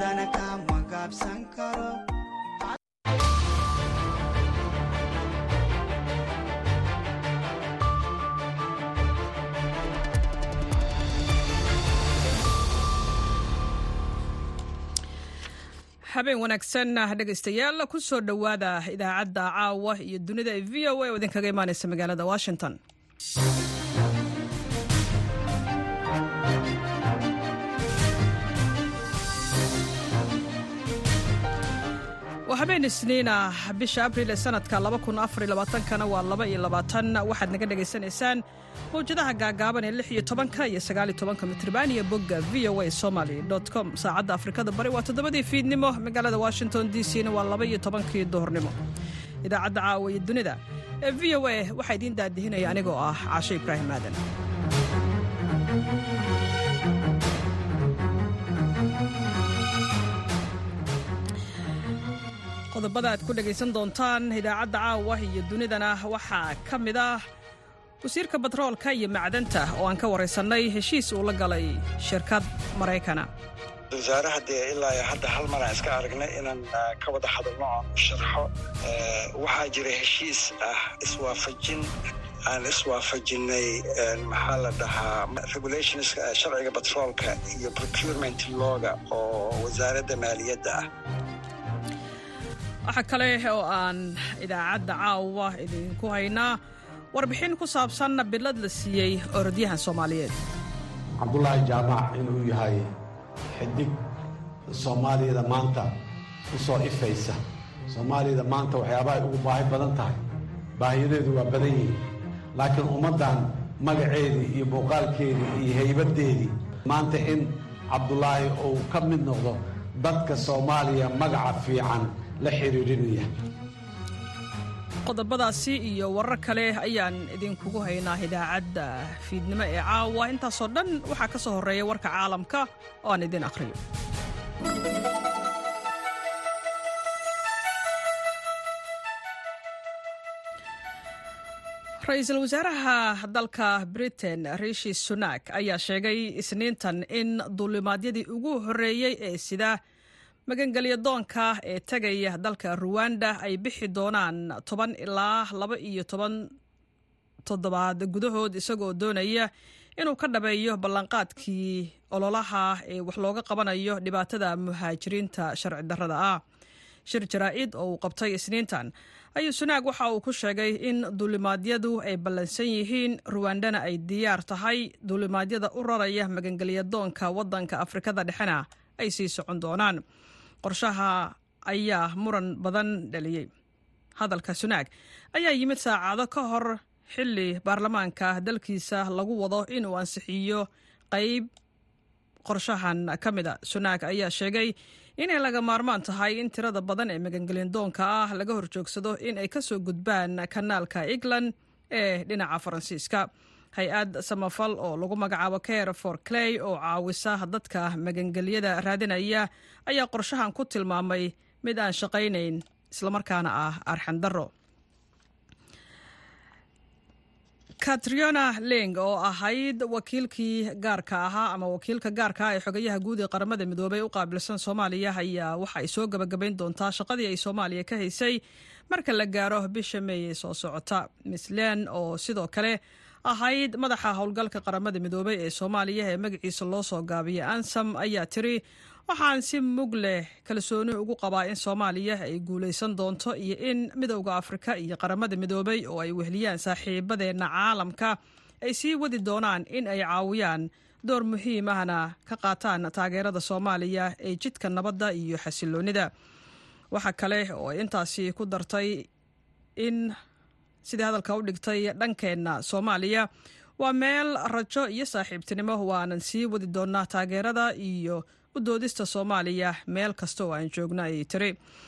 haddana kama gaabsan karo habeen wanaagsan dhegaystayaal ku soo dhowaada idaacadda caawa iyo dunida ee v o a oo idinkaga imaaneysa magaalada washington waa habeen isniina bisha abriil ee sanadka kana waa waxaad naga dhegaysanaysaan mawjadaha gaagaaban ee iyo tobanka iyo sagaaliyo tobanka mitrban iyo bogga v o a somaly com saacadda afrikada bari waa toddobadii fiidnimo magaalada washington d c na waa laba iyo tobankii duhurnimo idaacadda caawa iyo dunida ee v o a waxaa idiin daadihinaya anigoo ah caashe ibraahim aadan qodobada aad ku dhegaysan doontaan idaacadda caawa iyo dunidana waxaa ka mid ah wasiirka batroolka iyo macdanta oo aan ka waraysannay heshiis uu la galay shirkad maraykana wasaaraha dee ilaa hadda hal mar aan iska aragnay inaan ka wada hadalno aan u sharxo waxaa jira heshiis ah iswaafajin aan iswaafajinay maxaa la dhahaa regulations sharciga batroolka iyo procurement looga oo wasaaradda maaliyadda ah waxaa kale oo aan idaacadda caawa idinku haynaa warbixin ku saabsan bilad la siiyey orodyahan soomaaliyeed cabdulaahi jaamac inuu yahay xidig soomaaliyada maanta u soo ifaysa soomaaliyada maanta waxyaabaha ay ugu baahi badan tahay baahiyadeedu waa badan yihiin laakiin ummaddan magaceedii iyo muuqaalkeedii iyo haybaddeedii maanta in cabdulaahi uu ka mid noqdo dadka soomaaliya magaca fiican la xiriirinaya qodobadaasi iyo warar kale ayaan idinkugu haynaa idaacadda fiidnimo ee caawa intaasoo dhan waxaa ka soo horreeya warka caalamka oo aan idin akhriyo ra-iisul wasaaraha dalka britain rishi sunak ayaa sheegay isniintan in duulimaadyadii ugu horreeyey ee sida magangelya doonka ee tegaya dalka ruwanda ay bixi doonaan toban ilaa laba iyo toban toddobaad gudahood isagoo doonaya inuu ka dhabeeyo ballanqaadkii ololaha ee wax looga qabanayo dhibaatada muhaajiriinta sharci darrada ah shir jaraa-id oo uu qabtay isniintan ayuu sunaag waxa uu ku sheegay in duulimaadyadu ay ballansan yihiin ruwandana ay diyaar tahay duulimaadyada u raraya magangelya doonka waddanka afrikada dhexena ay sii socon doonaan qorshaha ayaa muran badan dhaliyey hadalka sunaag ayaa yimid saacado ka hor xilli baarlamaanka dalkiisa lagu wado inuu ansixiyo qayb qorshahan ka mida sunaag ayaa sheegay inay laga maarmaan tahay in tirada badan ee magangelindoonka ah laga horjoogsado in ay kasoo gudbaan kanaalka england ee dhinaca faransiiska hay-ad samafal oo lagu magacaabo care for clay oo caawisa dadka magangelyada raadinaya ayaa qorshahan ku tilmaamay mid aan shaqaynayn islamarkaana ah arxandaro katriona leng oo ahayd wakiilkii gaarka ahaa ama wakiilka gaarka ah ee xogayaha guud ee qaramada midoobey u qaabilsan soomaaliya ayaa waxa ay soo gabagabayn doontaa shaqadii ay soomaaliya ka haysay marka la gaaro bisha meey ee soo socota miss len oo sidoo kale ahayd madaxa howlgalka qaramada midoobey ee soomaaliya ee magaciisa loo soo gaabiyay ansam ayaa tiri waxaan si mug leh kalsooni ugu qabaa in soomaaliya ay guulaysan doonto iyo in midowda afrika iyo qaramada midoobey oo ay wehliyaan saaxiibadeenna caalamka ay sii wadi doonaan in ay caawiyaan door muhiim ahna ka qaataan taageerada soomaaliya ee jidka nabadda iyo xasiloonida waxa kale oo ay intaasi ku dartay in sidii hadalka u dhigtay dhankeenna soomaaliya waa meel rajo iyo saaxiibtinimo waanan sii wadi doonaa taageerada iyo u doodista soomaaliya meel kasta oo aan joogno ayay tiri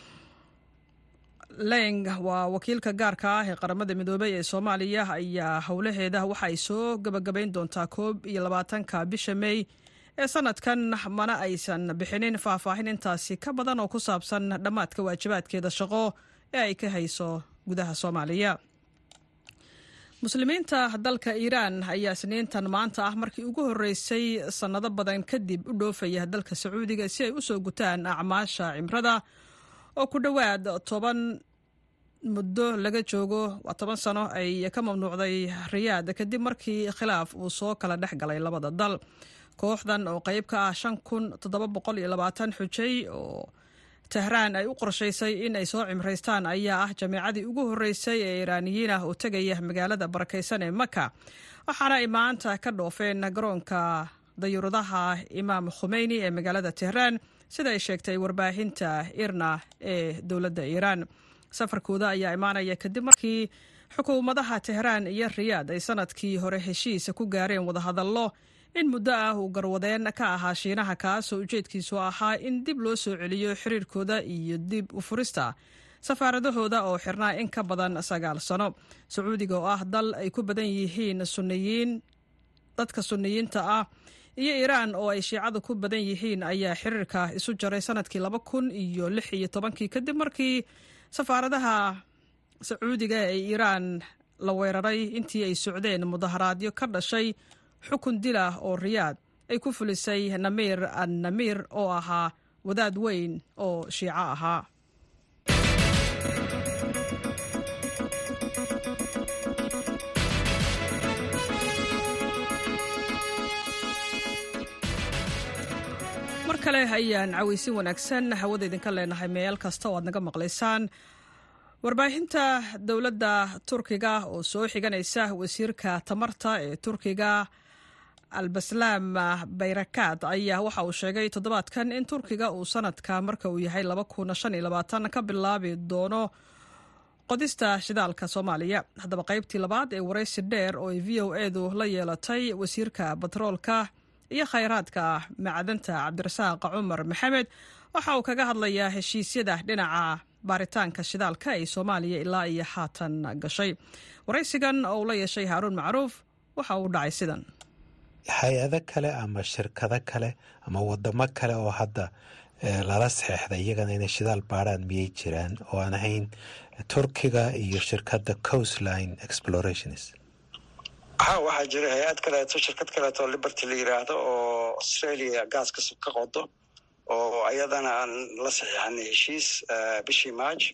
leng waa wakiilka gaarka ah ee qaramada midoobey ee soomaaliya ayaa howlaheeda waxa ay soo gabagabayn doontaa koob iyo labaatanka bisha mey ee sanadkan mana aysan bixinin faahfaahin intaasi ka badan oo ku saabsan dhammaadka waajibaadkeeda shaqo ee ay ka hayso gudaha soomaaliya muslimiinta dalka iiraan ayaa isniintan maanta ah markii ugu horreysay sannado badan kadib u dhoofaya dalka sacuudiga si ay u soo gutaan acmaasha cimrada oo ku dhowaad toban muddo laga joogo waa toban sano ay ka mamnuucday riyaad kadib markii khilaaf uu soo kala dhex galay labada dal kooxdan oo qayb ka ah shan kun toddoba boqol iyo labaatan xujay oo tehraan ay u qorshaysay in ay soo cimraystaan ayaa ah jameecadii ugu horreysay ee iiraaniyiin ah oo tegaya magaalada barakaysan ee maka waxaana ay maanta ka dhoofeen garoonka dayuuradaha imaam khumeyni ee magaalada tehraan sida ay sheegtay warbaahinta irna ee dowladda iiraan safarkooda ayaa imaanaya kadib markii xukuumadaha tehraan iyo riyaad ay sanadkii hore heshiisa ku gaareen wadahadallo in muddo ah uu garwadeen ka ahaa shiinaha kaasoo ujeedkiisu ahaa in dib loo soo celiyo xiriirkooda iyo dib u furista safaaradahooda oo xirnaa in ka badan sagaal sano sacuudiga oo ah dal ay ku badan yihiin suniyiin dadka suniyiinta ah iyo iiraan oo ay shiicadu ku badan yihiin ayaa xiriirka isu jaray sanadkii laba kun iyo lix iyo tobankii kadib markii safaaradaha sacuudiga ee iiraan la weeraray intii ay socdeen mudaharaadyo ka dhashay xukun dil ah oo riyaad ay ku fulisay namiir an namiir oo ahaa wadaad weyn oo shiico ahaa mar kale ayaan cawaysin wanaagsan hawada idinka leenahay meel kasta oo aad naga maqlaysaan warbaahinta dowladda turkiga oo soo xiganaysa wasiirka tamarta ee turkiga albaslaam bayrakaad ayaa waxa uu sheegay toddobaadkan in turkiga uu sanadka marka uu yahay ka bilaabi doono qodista shidaalka soomaaliya haddaba qaybtii labaad ee waraysi dheer oo ay v o edu la yeelatay wasiirka batroolka iyo khayraadka macdanta cabdirasaaq cumar maxamed waxa uu kaga hadlayaa heshiisyada dhinaca baaritaanka shidaalka ee soomaaliya ilaa iyo haatan gashay waraysigan oo uu la yeeshay haaruun macruuf waxa uu dhacay sidan hay-ado kale ama shirkado kale ama wadamo kale oo hadda lala saxeexday iyagana inay shidaal baarhaan miyay jiraan oo aan ahayn turkiga iyo shirkadda coastline explorations ha waxaa jira hay-ad kaleeto shirkad kaleeto liberty la yiraahdo oo australia gaaska ka qodo oo ayadana aan la saxiixanay heshiis bishii march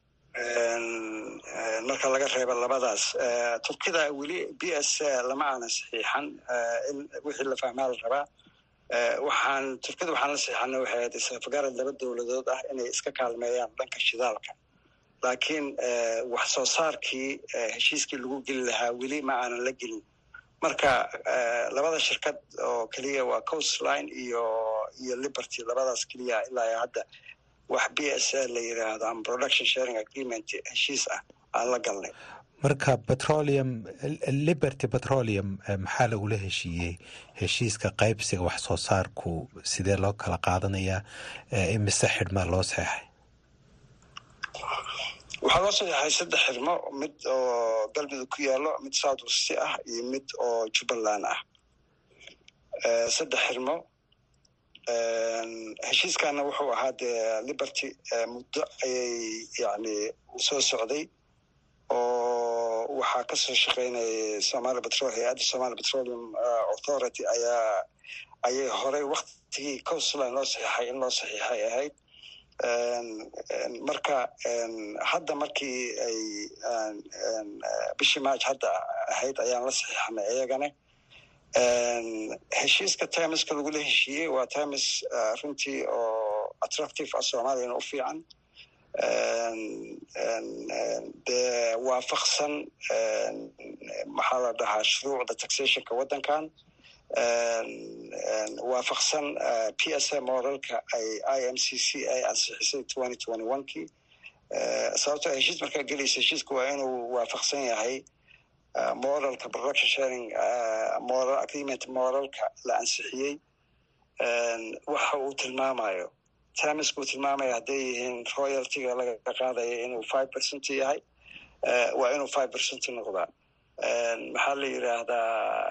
marka laga reebo labadaas turkida weli b s lama aanan saxiixan in wixii la fahmaa la rabaa waxaan turkida waxaan la saxiixanay waxay ahayd isafgarad laba dowladood ah inay iska kaalmeeyaan dhanka shidaalka laakiin wax soo saarkii heshiiskii lagu geli lahaa weli ma aanan la gelin marka labada shirkad oo keliya waa coastline iyo iyo liberty labadaas keliya ilaa hadda wax b s la yiraahdo ama production sharing agreement heshiis ah aan la galnay marka petroleum liberty petroleum maxaa lagula heshiiyey heshiiska qaybsiga wax soo saarku sidee loo kala qaadanayaa imise xidhmaa loo saxeexay waxaa loo saxeexay saddex xirmo mid oo galmudug ku yaalo mid south west ah iyo mid oo jubbaland ah saddex xirmo heshiiskana wuxuu ahaa dee liberty muddo ayay yani soo socday oo waxaa kasoo shaqeynayay somalia petrol hay-adda somalia petroleum authority ayaa ayay horey waktigii coastline loo saxiixay in loo saxiixay ahayd marka hadda markii ay bishii march hadda ahayd ayaan la saxiixnay iyagana heshiiska timeska lagula heshiiyey waa times runtii oo attractive ah soomaaliyana u fiican dee waafaqsan maxaa la dhahaa shuruucda taxationka waddankan waafaqsan p s a moralka ay i m c c ay ansixisay twenty twenty one kii sababtoo heshiis markaa gelaysa heshiiska waa inuu waafaqsan yahay moralka production sharing moral agreement moralka la ansixiyey waxa uu tilmaamayo tamiska uu tilmaamaya hadday yihiin royaltyga laga qaadaya inuu five percent yahay waa inuu five percent noqdaa maxaa la yiraahdaa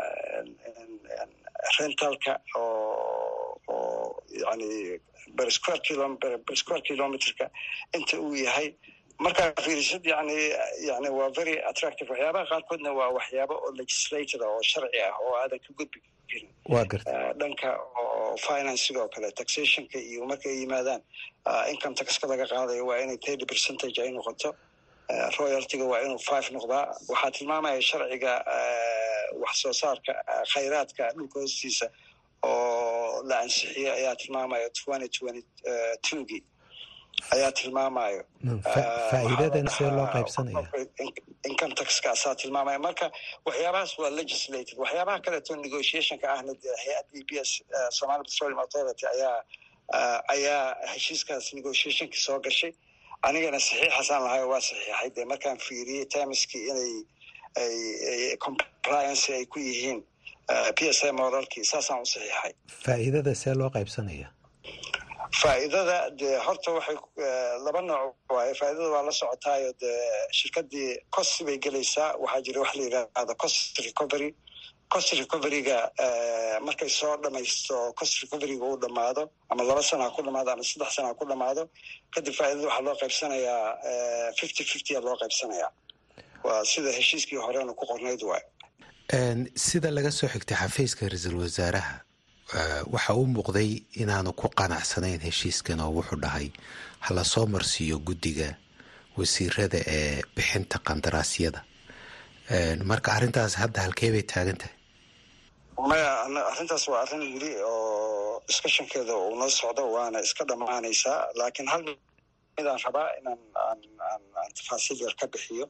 rentalka oo oo yani bersquare kilo bersquare kilometerka inta uu yahay markaa fiirisid yani yani waa very attractive waxyaabaha qaarkoodna waa waxyaabo oo legislated oo sharci ah oo aadan ka gudbi karin waa garta dhanka oo financiga oo kale taxationka iyo markay yimaadaan income taxka laga qaadayo waa inay thirty percentage ay noqoto royaltiga waa inuu five noqdaa waxaa tilmaamaya sharciga wax soo saarka khayraadka dhulka hoostiisa oo la ansixiyey ayaa tilmaamaya twenty twenty twogii ayaa tilmaamayo faa'iidadan see loo qaybsanaya income taxkaasaa tilmaamaya marka waxyaabahaas waa legislated waxyaabaha kaleeto negotiationka ahna dee hay-ad b b s somali petroleum authority ayaa ayaa heshiiskaas negotiationki soo gashay anigana saxiixasaan lahayo waa saxiixay dee markaan fiiriyey tamiskii inay ay compliance ay ku yihiin p s a moralkii saasaan u saxiixay faa'iidada see loo qaybsanaya faa'iidada dee horta waxay laba nooc waaye faa'iidada waa la socotaayo dee shirkadii cost bay gelaysaa waxaa jira wax la yidhaahdo cost recovery cost recoveryga markay soo dhamaysto cost recoveryga uu dhamaado ama laba sana ha ku dhamaado ama saddex sana ha ku dhamaado kadib faa'iidada waxaa loo qaybsanayaa fifty fiftya loo qaybsanayaa waa sida heshiiskii horena ku qornayd waay sida laga soo xigtay xafiiska ra-iisul wasaaraha waxa uu muuqday inaanu ku qanacsanayn heshiiskan oo wuxuu dhahay hala soo marsiiyo guddiga wasiirada ee bixinta qandaraasyada marka arrintaas hadda halkee bay taagan tahay maya arrintaas waa arrin weli oo discussionkeeda uu noo socdo waana iska dhammaanaysaa laakiin hal midaan rabaa inaan aan aan aan tafaasiil yar ka bixiyo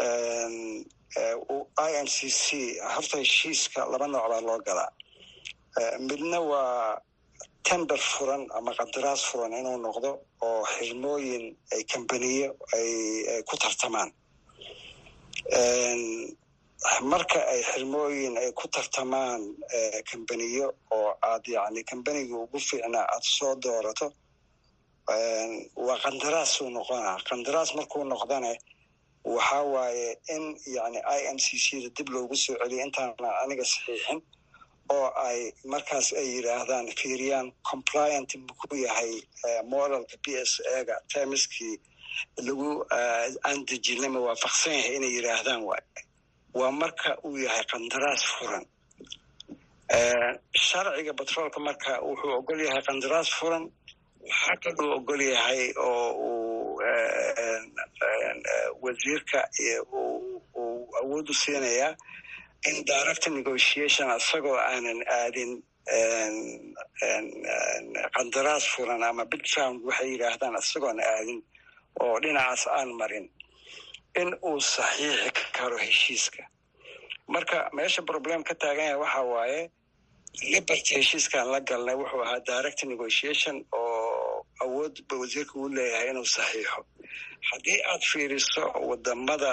i n c c horta heshiiska laba nooc baa loo galaa midna waa tender furan ama qandaraas furan inuu noqdo oo xirmooyin ay kambaniyo ay ku tartamaan marka ay xirmooyin ay ku tartamaan kambaniyo oo aad yani kambaniga ugu fiicnaa aad soo doorato waa qandaraasuu noqonaa qandaraas markuu noqdane waxa waaye in yani i m c c da dib loogu soo celiyo intaana aniga saxiixin oo ay markaas ay yidhaahdaan fiiriyaan compliant muku yahay moralka b s ega temiskii lagu aan dejinay ma waafaqsan yahay inay yidhaahdaan waay waa marka uu yahay qandaraas furan sharciga batroolka marka wuxuu ogol yahay qandaraas furan waxaa kaluu ogol yahay oo uu wasiirka uu awood u siinayaa in direct negotiation isagoo aanan aadin qandaraas furan ama bidround waxay yidhaahdaan isagoon aadin oo dhinacaas aan marin in uu saxiixi karo heshiiska marka meesha problem ka taagan yahay waxa waaye liberty heshiiskaan la galnay wuxuu ahaa direct negotiation oo awood ba wasiirka uu leeyahay inuu saxiixo haddii aad fiiriso wadamada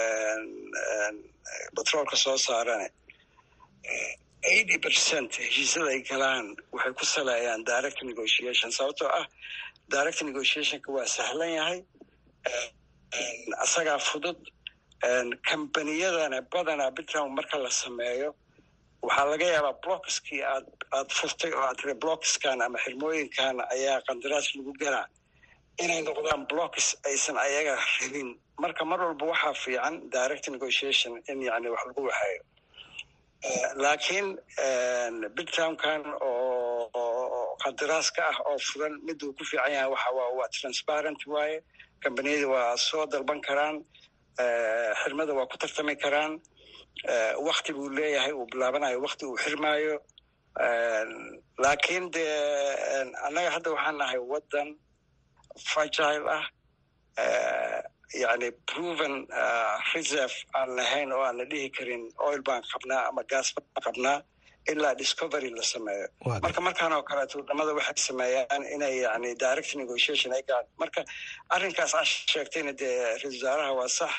batroolka soo saarane eighty percent heshiisyada ay galaan waxay ku saleeyaan direct negotiation sababtoo ah direct negotiationka waa sahlan yahay isagaa fudud kambaniyadana badanaa bitrown marka la sameeyo waxaa laga yaabaa blockskii aad aad furtay oo aad tiri blockskan ama xirmooyinkan ayaa qandaraas lagu galaa inay noqdaan blocks aysan ayaga rabin marka mar walba waxaa fiican direct negotiation in yani wax lagu waxeeyo laakiin bidtownkan oo qandaraaska ah oo furan miduu ku fiican yahay waxa waa transparent waaye kambaniyada waa soo dalban karaan xirmada waa ku tartami karaan wakti buu leeyahay uu bilaabanayo wakti uu xirmaayo laakiin dee annaga hadda waxaan nahay waddan fragile ah yani proven reserve aan lahayn oo aan la dhihi karin oil baan qabnaa ama gas baan qabnaa ilaa discovery la sameeyo marka markaan oo kaleeto wadamada waxay sameeyaan inay yani direct negotiation ay galaan marka arrinkaas aa sheegtayna dee ra-isul wasaaraha waa sax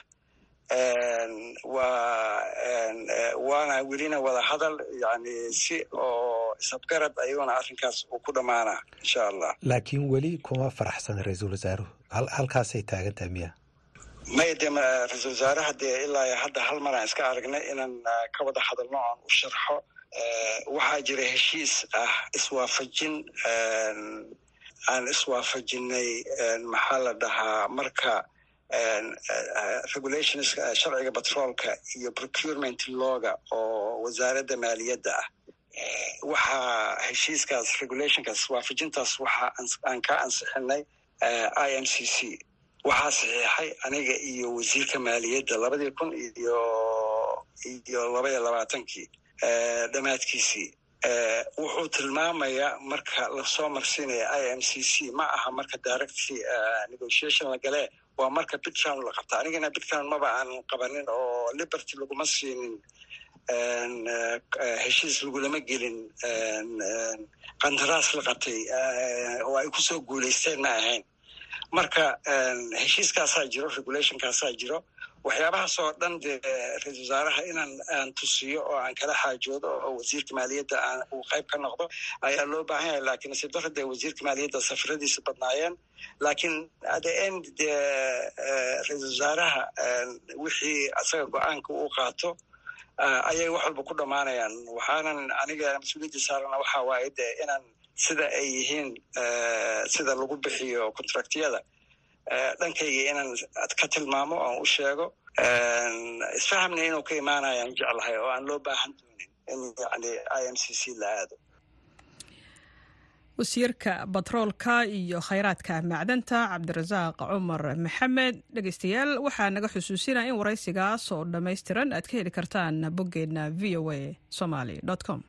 waa waana welina wada hadal yani si oo isabgarad ayuuna arrinkaas uu ku dhammaanaa insha allah laakiin weli kuma faraxsan ra-iisul wasaaruhu halkaasay taagan tahay miya maya dee ra-isul wasaaraha dee ilaa hadda hal mar aan iska aragnay inaan ka wada hadalno aan u sharxo waxaa jira heshiis ah iswaafajin aan iswaafajinay maxaa la dhahaa marka regulations sharciga batroolka iyo procurement looga oo wasaaradda maaliyadda ah waxaa heshiiskaas regulationkaas waafajintaas waxa aan ka ansixinay i m c c waxaa saxiixay aniga iyo wasiirka maaliyadda labadii kun iyo iyo laba iyo labaatankii dhammaadkiisii wuxuu tilmaamayaa marka lasoo marsiinaya i m c c ma aha marka direct negotiation la galee waa marka bitcown la qabta anigana bitcown maba aan qabanin oo liberty laguma siinin heshiis lagulama gelin qandaraas la qabtay oo ay kusoo guulaysteen ma ahayn marka heshiiskaasaa jiro regulationkaasaa jiro waxyaabahaas oo dhan dee ra-isul wasaaraha inaan aan tusiyo oo aan kala xaajoodo oo wasiirka maaliyadda aan uu qayb ka noqdo ayaa loo baahan yahay lakiin nasiib darra dee wasiirka maaliyadda safaradiisa badnaayeen laakiin the end dee ra-isul wasaaraha wixii asaga go-aanka uu qaato ayay wax walba ku dhammaanayaan waxaanan aniga mas-uuliyadda saarana waxaa waaye dee inaan sida ay yihiin sida lagu bixiyo contractyada dhankayga inaan ka tilmaamo oan u sheego isfahamna inuu ka imaanayaan jeclahay oo aan loo baahan doonin in yani i m c c la aado wasiirka batroolka iyo khayraadka macdanta cabdirasaaq cumar maxamed dhegeystayaal waxaa naga xusuusinaya in waraysigaas oo dhammaystiran aad ka heli kartaan boggeenna v o a somaly com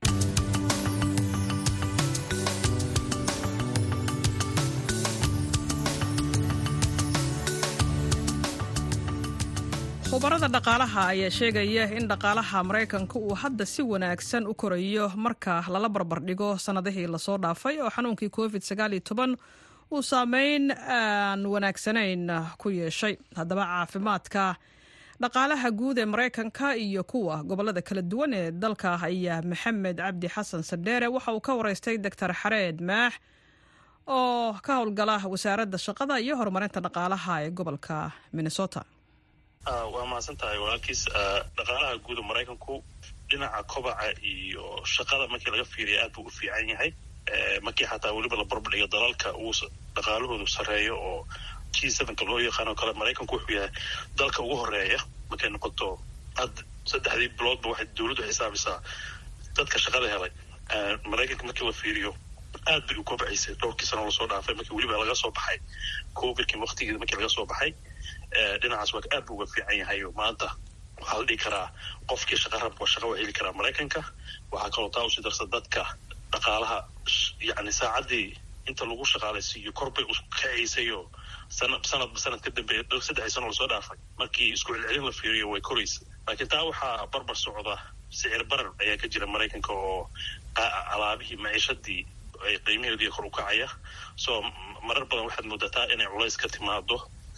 khubarada dhaqaalaha ayaa sheegaya in dhaqaalaha maraykanka uu hadda si wanaagsan u korayo marka lala barbardhigo sannadihii lasoo dhaafay oo xanuunkii covid uu saameyn aan wanaagsanayn ku yeeshay haddaba caafimaadka dhaqaalaha guud ee maraykanka iyo kuwa gobolada kala duwan ee dalka ayaa maxamed cabdi xasan sadheere waxa uu ka wareystay doctor xareed maax oo ka howlgala wasaaradda shaqada iyo horumarinta dhaqaalaha ee gobolka minnesota waa mahadsan tahay walaalkiis dhaqaalaha guuda maraykanku dhinaca kobaca iyo shaqada markii laga fiiriya aad buu u fiican yahay markii xataa weliba la barbadhigo dalalka uu dhaqaalahoodu sarreeyo oo g sevenka loo yaqaano kale maraykanku wuxuu yahay dalka ugu horeeya markay noqoto had saddexdii biloodba waxay dowladdu xisaabisaa dadka shaqada helay maraykanka markii la fiiriyo aad bay u kobacaysay dhowrkii sano lasoo dhaafay markii weliba laga soo baxay covidkii waktigeeda markii laga soo baxay dhinacaas waa aad bu uga fiican yahay oo maanta waxaa la dhihi karaa qofkii shaqa rabka shaqa waa heli karaa maraykanka waxaa kaloo taa usii darsa dadka dhaqaalaha yani saacaddii inta lagu shaqaalaysiiyo korbay kacaysay oo sana sanadba sanad ka dambeeya saddexdii sano lasoo dhaafay markii isku celcelin la fiiriyo way koraysa laakiin taa waxaa barbar socda sicir barar ayaa ka jira maraykanka oo alaabihii maciishadii ay qiimaheedii kor u kacaya so marar badan waxaad moodataa inay culays ka timaado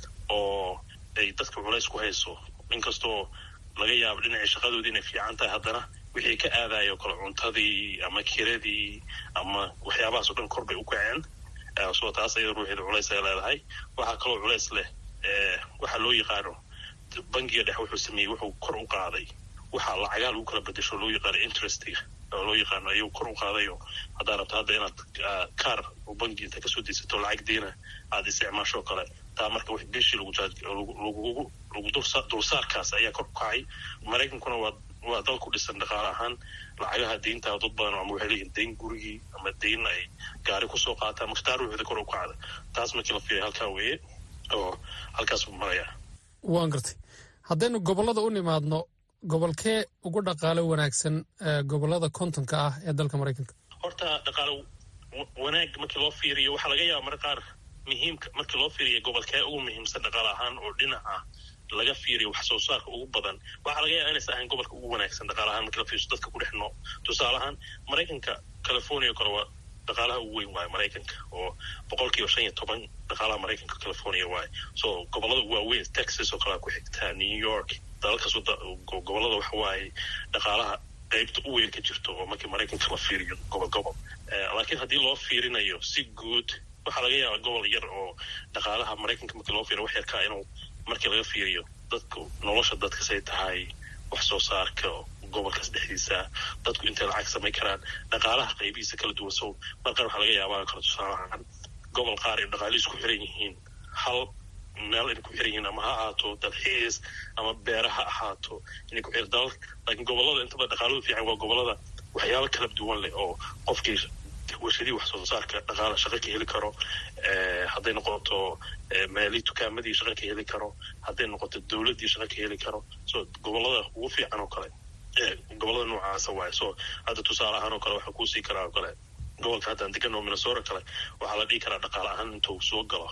oo ay dadka culays ku hayso inkastoo laga yaabo dhinacii shaqadoodii inay fiican tahay haddana wixii ka aadayo kale cuntadii ama kiradii ama waxyaabahaas o dhan kor bay u kaceen so taas ayada ruuxeeda culays ay leedahay waxaa kaloo culays leh waxaa loo yaqaano bangiga dhex wuxuu sameeyey wuxuu kor u qaaday waxaa lacagaa lagu kala bedesho loo yaqaano interestiga oo loo yaqaano ayuu kor u qaadayo haddaa rabto hadda inaad kaar oo bangi inta kasoo daysato lacag diina aada isticmaashoo kale taa marka w bishii lagu dulsaarkaas ayaa kor u kacay maraykankuna waa waa dal ku dhisan dhaqaale ahaan lacagaha deyntaa dad badan ama waxay leeyihin deyn gurigii ama deyn ay gaari kusoo qaataan marka taa ruuxda kor u kacda taas markii la fiiriya halkaa weeye oo halkaas buu marayaa waan gartay haddaynu gobollada u nimaadno gobolkee ugu dhaqaalo wanaagsan gobollada kontonka ah ee dalka maraykanka horta dhaqaalo wanaag markii loo fiiriyo waxaa laga yaaba marka qaar muhiimka markii loo fiiriya gobolkee ugu muhiimsan dhaqaale ahaan oo dhinaca laga fiiriyo wax soo saarka ugu badan waxaa laga yaaba inaysa ahayn gobolka ugu wanaagsan dhaqaale ahaan markii la fiiriso dadka ku dhex noo tusaale ahaan maraykanka california kale waa dhaqaalaha ugu weyn waaye maraykanka oo boqolkiiba shan iyo toban dhaqaalaha maraykanka california waaye so gobollada waaweyn texas oo kalea ku xigtaa new york dalalkaas gobollada waxa waaye dhaqaalaha qaybta u weyn ka jirto oo markii maraykanka la fiiriyo gobol gobol laakiin haddii loo fiirinayo si guud waxaa laga yaabaa gobol yar oo dhaqaalaha maraykanka markii loo fiiriyo wax yarkaa inuu markii laga fiiriyo dadku nolosha dadkasay tahay wax soo saarka gobolkaas dhexdiisa dadku intay lacag samayn karaan dhaqaalaha qaybihiisa kala duwan so mar qaar waxaa laga yaabaa kala tusaalahaan gobol qaar ay dhaqaalihiis ku xiran yihiin hal meel inay ku xiran yihiin ama ha ahaato dalxiis ama beera ha ahaato inay ku xiran dalal laakiin gobolada intaba dhaqaaladu fiican waa gobolada waxyaabo kala duwan leh oo qofkii warshadii wax soo saarka dhaqaala shaqo ka heli karo hadday noqoto meelii tukaamadii shaqo ka heli karo hadday noqoto dowladdii shaqo ka heli karo so gobolada ugu fiican oo kale gobolada noocaasa waaye so hadda tusaale ahaan oo kale waxaa kuusii karaa oo kale gobolka haddaan degan oo minnesota kale waxaa la dhihi karaa dhaqaale ahaan intuu soo galo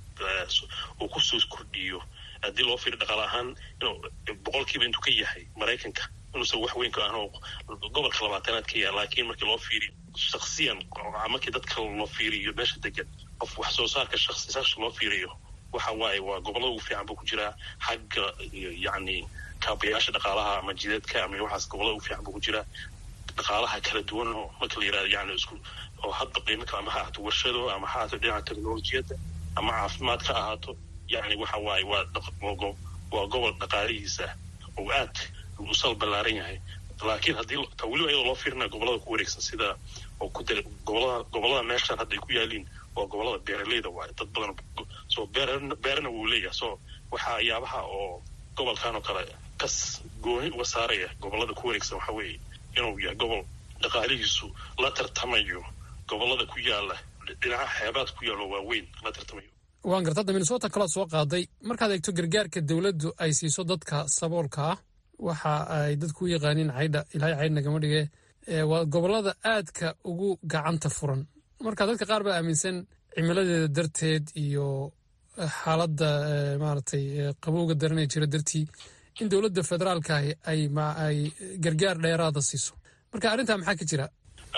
uu kusoo kordhiyo haddii loo fiiri dhaqaale ahaan inuu boqolkiiba intuu ka yahay maraykanka inuusan wax weyn ka ahan oo gobolka labaatanaad ka yahay laakiin markii loo fiiriyo shaksiyan markii dadka loo fiiriyo meesha degan qof wax soo saarka shaksi shaksi loo fiiriyo waxa waaye waa gobolada ugu fiican buu ku jiraa xagga yacni kaabayaasha dhaqaalaha ama jideedka ama waxaas gobolada ugu fiican buu ku jiraa dhaqaalaha kala duwan oo marka la yirahdo yani isku oo hadba qiimo kale ama ha ahaato warshado ama ha ahaato dhinaca teknolojiyadda ama caafimaad ka ahaato yani waxa waaye waa waa gobol dhaqaalihiisa oo aad u sal ballaaran yahay laakiin haddii ta weliba iyadoo loo fiirinaya gobolada ku wareegsan sida oo ku dara gobolada gobolada meeshaan hadda ay ku yaaliin waa gobolada beeraleyda waaye dad badan so beerana beerana wuu leeyahay so waxaa yaabaha oo gobolkan oo kale kas gooni uga saaraya gobolada ku wareegsan waxa weeye inuu yahay gobol dhaqaalihiisu la tartamayo gobolada ku yaala dhinaca xeebaad ku yaalo waaweyn la tartamayo waan garta hadda minnesota kalood soo qaaday markaad eegto gargaarka dowladdu ay siiso dadka saboolka ah waxa ay dadku u yaqaaniin caydha ilaahay caydh nagama dhige waa gobolada aadka ugu gacanta furan marka dadka qaar baa aaminsan cimiladeeda darteed iyo xaaladda maaragtay qabowga daranee jira dartii in dowladda federaalka ay ay gargaar dheeraada siiso marka arrintaa maxaa ka jira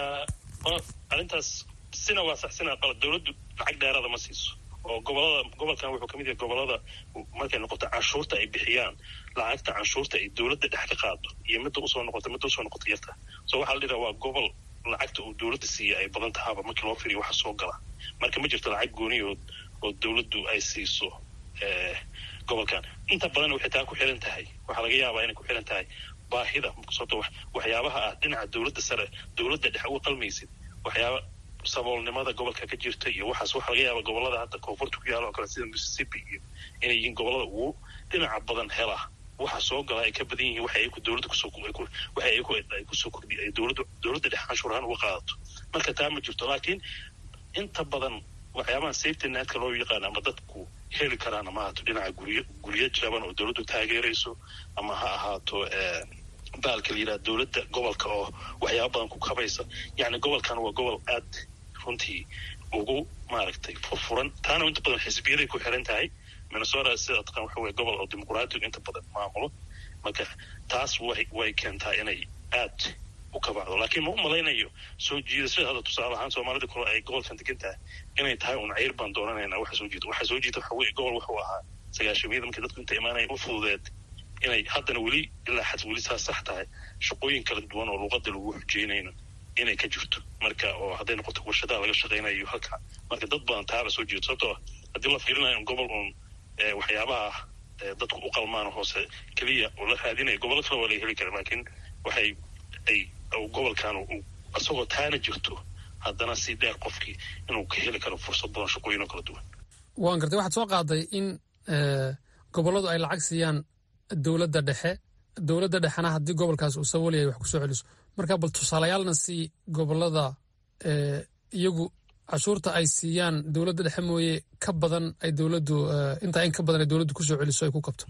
arrintaas sina waa sax sina qalad dowladdu lacag dheeraada ma siiso oo gobolada gobolkan wuxuu kamid yahay gobolada markay noqoto canshuurta ay bixiyaan lacagta canshuurta ay dowladda dhex ka qaado iyo midda usoo noqota midda usoo noqota yarta so waxaa la dhiraa waa gobol lacagta uu dowladda siiya ay badan tahaaba markii loo firiyo waxa soo gala marka ma jirto lacag gooniyood oo dowladdu ay siiso gobolkan inta badan waxay taa ku xiran tahay waxaa laga yaabaa inay ku xiran tahay baahida sababto waxyaabaha ah dhinaca dowladda sare dowladda dhex uga qalmaysid waxyaaba saboolnimada gobolka ka jirta iyo waxaas waxaa laga yaaba gobolada hadda koonfurta ku yaala oo kale sida mississippi iyo inay yihiin gobolada ugu dhinaca badan hela waxa soo gala ay ka badan yihiin waxa ayaku dowladda kusoo waxa ayaku ay kusoo kordhiya ay dowladda dowladda dhex canshuur ahaan uga qaadato marka taa ma jirto laakiin inta badan waxyaabaha safety netka loo yaqaan ama dadku heli karaan ama ahaato dhinaca guryo guryo jaban oo dowladdu taageerayso ama ha ahaato baalka la yidhaha dowladda gobolka oo waxyaaba badan ku kabaysa yacni gobolkan waa gobol aad runtii ugu maaragtay furfuran taana inta badan xisbiyaday ku xiran tahay minnesota sida taqaan waxa weye gobol oo dimuqraatigu inta badan maamulo marka taas way way keentaa inay aad u kabacdo laakiin ma u malaynayo soo jiidashada hadda tusaale ahaan soomaalida kale ay gobolkan degan tahay inay tahay un cayr baan doonanaynaa waxa soo jiita waxa soo jiita waxa weye gobol wuxuu ahaa sagaashamiyada markii dadku inta imaanaya u fududeed inay haddana weli ilaa xad weli saas sax tahay shaqooyin kala duwan oo luuqada lagu xujeynayno inay ka jirto marka oo hadday noqoto warshadaha laga shaqaynayo halka marka dad badan taaba soo jeedo sababtoo haddii la fiirinayo gobol uun waxyaabaha dadku u qalmaan hoose keliya oo la raadinaya gobollo kale waa laga heli kara laakiin waxay ay gobolkan isagoo taana jirto haddana si dheer qofkii inuu ka heli karo fursad badan shaqooyin oo kala duwan waan gartay waxaad soo qaaday in gobolladu ay lacag siiyaan dowladda dhexe dowladda dhexena haddii gobolkaas uu saboolyahay wax kusoo celiso marka bal tusaalayaalna si gobollada iyagu cashuurta ay siiyaan dowladda dhexe mooye ka badan ay dowladdu intaa in ka badan ay dowladdu kusoo celiso ay ku kabto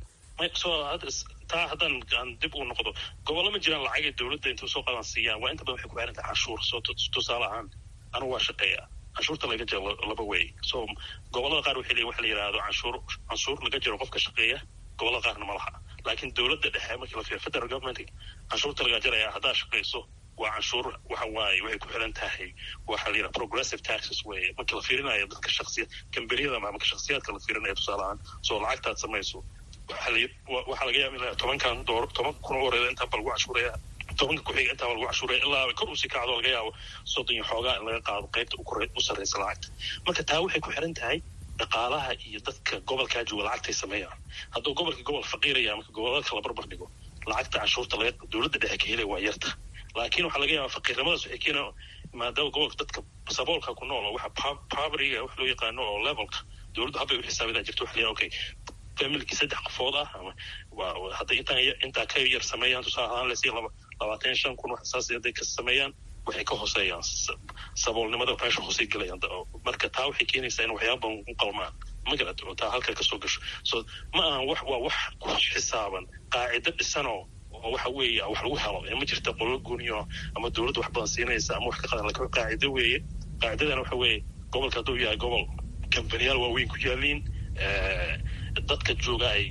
taa haddaan aan dib u noqdo gobollo ma jiraan lacagay dowladda intuu soo qadan siiyaan waa inta badan waxay ku xiran tahay canshuur soo tusaale ahaan anugu waa shaqeeya canshuurta laga jaro laba wey so gobollada qaar waxay leeyihin waxa la yidhaahdo canshuur canshuur laga jaro qofka shaqeeya gobollada qaarna ma laha laakiin dowladda dhexe markii la fiiriyo federal government canshuurta laga jaraya haddaad shaqayso waa canshuur waxa waaye waxay ku xiran tahay waxa la yidhaha progressive taxes weye markii la fiirinayo dadka shaksiya kambaniyada ama shaksiyaadka la fiirinayo tusaale ahaan soo lacagtaad samayso waxaa laga yaaba in tobankan door toban kun oo horeeda intaan ba lagu cashuuraya tobanka ku-xiga intaan ba lagu cashuuraya ilaa kor usii kacdo laga yaabo soddon iyo xoogaa in laga qaado qaybta u sarreysa lacagta marka taa waxay ku xiran tahay dhaqaalaha iyo dadka gobolkaa jooga lacagtay sameeyaan hadduu gobolka gobol faqiiraya marka gobolada kala barbar dhigo lacagta canshuurta laga dowladda dhexe ka helaya waa yarta laakiin waxaa laga yaaba faqiirnimadaas waxay keenaa maadaama gobolka dadka saboolka ku nool waxa povertyga wax loo yaqaano oo levelka dowladdu habbay u xisaabidaa jirto waxa la okay familkii saddex qofood ah ama hadday intaan intaa ka yar sameeyaan tusaale ahaan lesi laba labaatan iyo shan kun wax saas hadday ka sameeyaan waxay ka hooseeyaan saboolnimada meesha hoosey gelayaan marka taa waxay keenaysaa in waxyaaba badan u qalmaan magarad oo taa halka kasoo gasho so ma ahan wax waa wax ku xisaaban qaacido dhisanoo oo waxa weeye wax lagu helo ee ma jirta qolo gooniyo ama dowladda wax badan siinaysa ama wax ka qadan lakin qaacido weeye qaacidadana waxa weeye gobolka hadduu yahay gobol kambaniyaal waaweyn ku yaaliin dadka jooga ay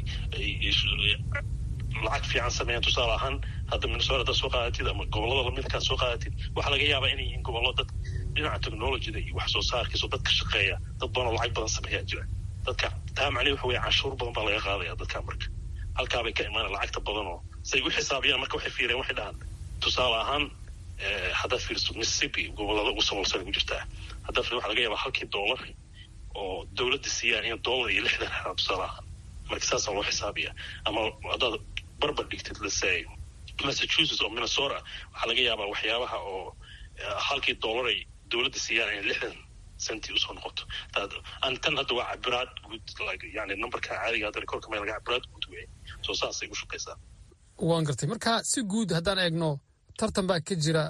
lacag fiican sameeyaan tusaale ahaan hadda minnesota haddaad soo qaadatid ama gobollada lamidkaad soo qaadatid waxaa laga yaabaa inay yihiin gobollo dad dhinaca technologyda iyo wax soo saarkiisa oo dadka shaqeeya dad badan oo lacag badan sameeyaa jira dadka taa macnaheed waxa weeye canshuur badan baa laga qaadaya dadka marka halkaabay ka imaana lacagta badan oo say u xisaabiyaan marka waxay fiireen waxay dhahaan tusaale ahaan haddaad fiiriso mississippi gobollada ugu sabolsan ku jirtaa haddaad fiir waxa laga yaabaa halkii dollar oo dowladda siiyaan in dollar iyo lixdan helaan tusaale ahaan marka saasaa loo xisaabiya ama haddaad barbar dhigtid lasay massachusetts oo minnesota waxaa laga yaabaa waxyaabaha oo halkii dollar ay dowladda siiyaan in lixdan centi usoo noqoto tan hadda waa cabiraad guud yani numberka caadiga hadda rekorka meel laga cabiraad guud wey soo saasay u shaqaysaa waan gartay marka si guud haddaan eegno tartan baa ka jira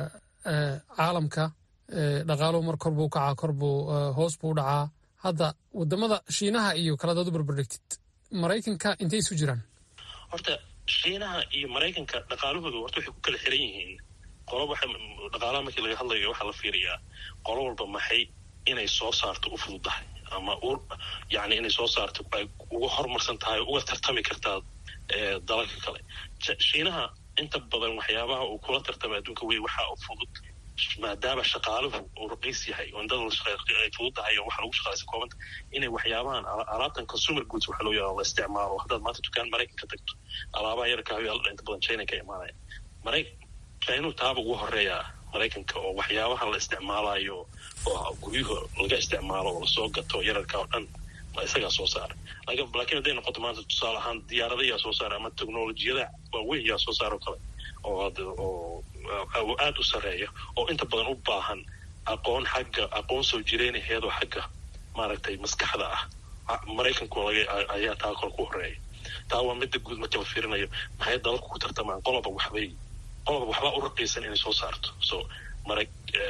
caalamka dhaqaaluhu mar kor buu kacaa kor buu hoos buu dhacaa hadda wadamada shiinaha iyo kaladaad u barbardhigtid maraykanka intay isu jiraan horta shiinaha iyo maraykanka dhaqaalahooda horta waxay ku kala xiran yihiin qolo waxa dhaqaalaha markii laga hadlayo waxaa la fiiriyaa qolo walba maxay inay soo saarto u fududahay ama u yani inay soo saarto ay uga horumarsan tahay uga tartami kartaa dalalka kale shiinaha inta badan waxyaabaha uu kula tartamay adduunka wey waxaa u fudud maadaama shaqaaluhu uu raqiis yahay oo indada ay fududahay oo waxa lagu shaqaalaysa koobanta inay waxyaabahan alaabtan consumer goods waxa loo yaqaan la isticmaalo haddaad maanta dukaan maraykanka tagto alaabaha yarka hayaala inta badan china ka imaanaya maray chinu taaba ugu horeeyaa maraykanka oo waxyaabahan la isticmaalayo oo guryuhu laga isticmaalo oo lasoo gato yararka oo dhan isagaa soo saara laakiin hadday noqoto maanta tusaale ahaan diyaarada yaa soo saara ama technolojiyada waaweyn yaa soo saara oo kale oo aada u sareeya oo inta badan u baahan aqoon xagga aqoon soo jireynaheedoo xagga maaragtay maskaxda ah maraykanku ayaa taa kor ku horeeya taa waa midda guud marka la fiirinayo maxay dalalku ku tartamaan qoloba waxbay qoloba waxbaa u raqiisan inay soo saarto so mara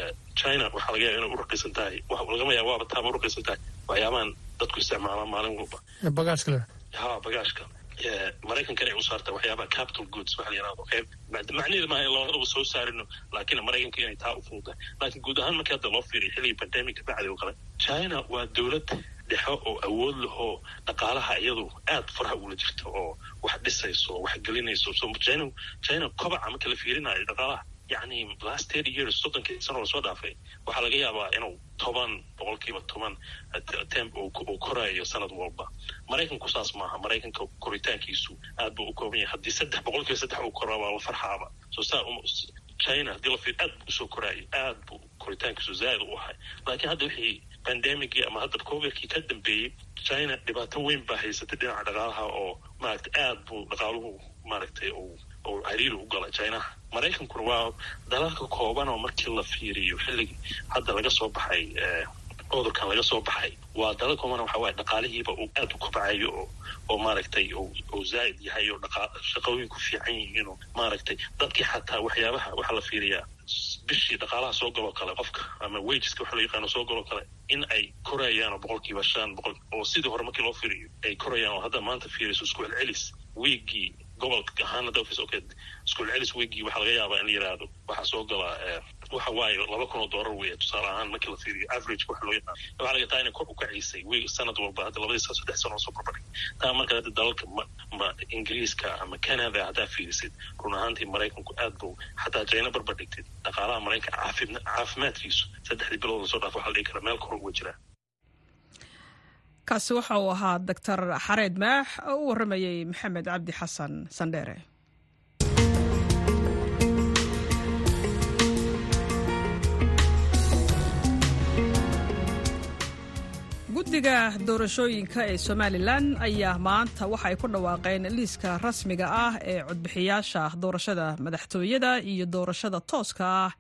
china waxaa laga yaaba inay u raqiisan tahay lagama yaaba waaba taaba u raqiisan tahay waxyaabahan dadku isticmaalaan maalin walba bagaashka le ha bagaashka maraykankana ay u saartaa waxyaabaha capital goods waxa la yirahdo qeyb macnaheedu maaha labadaba soo saarino laakiin maraykanka inay taa u fududahay laakiin guud ahaan markii hadda loo fiiriyo xilligii pandemic bacdi oo kale china waa dowlad dhexe oo awood lahoo dhaqaalaha iyadu aad faraha ugula jirta oo wax dhisayso oo wax gelinayso so china china kobaca marka la fiirinayo dhaqaalaha yacni last thirty years soddonkii sano lasoo dhaafay waxaa laga yaabaa inuu toban boqolkiiba toban temp uu korayo sanad walba maraykanku saas maaha maraykanka koritaankiisu aad buu u kooban yahay haddii saddex boqolkiiba saddex uu koraa waa la farxaaba so saa china haddii la fiir aad buu usoo koraayo aad buu koritaankiisu zaaid u ahay laakiin hadda wixii pandemicii ama hadda covidkii ka dambeeyey china dhibaato weyn baa haysatay dhinaca dhaqaalaha oo maaragtay aad buu dhaqaaluhu maaragtay oo cariiri u gala chinaha maraykankuna waa dalalka kooban oo markii la fiiriyo xilligii hadda laga soo baxay cudurkan laga soo baxay waa dalal kooban waxa waaye dhaqaalihiiba uu aad u kobcayo oo oo maaragtay oo zaa'id yahay oo dhaqa shaqooyinku fiican yihiin oo maaragtay dadkii xataa waxyaabaha waxaa la fiiriyaa bishii dhaqaalaha soo galoo kale qofka ama wageska waxa loo yaqaano soo galoo kale in ay korayaan oo boqolkiiba shan boqol oo sidii hore markii loo fiiriyo ay korayaan oo hadda maanta fiiriso isku celcelis wiigii gobolka ahaana dofis okay isku celcelis wiigii waxaa laga yaabaa in la yiraahdo waxaa soo galaa waxa waaye laba kun oo doolar weeye tusaale ahaan markii la fiiriyo average waxa loo yaqaan waxaa laga taa inay kor u kacisay wiig sanad walba hadda labadii sano saddex sano soo barbardhig taa marka hadda dalalka ma ma ingiriiska ama canada haddaa fiirisid run ahaantii maraykanku aad buu xataa china barbardhigtid dhaqaalaha maraykanka caafima caafimaadkiisu saddexdii bilood lasoo dhaaf waxa la dhihi karaa meel kor uga jiraa kaasi waxa uu ahaa doctor xareed maax oo u warramayey maxamed cabdi xasan sandheere guddiga doorashooyinka ee somalilan ayaa maanta waxa ay ku dhawaaqeen liiska rasmiga ah ee codbixiyaasha doorashada madaxtooyada iyo doorashada tooska ah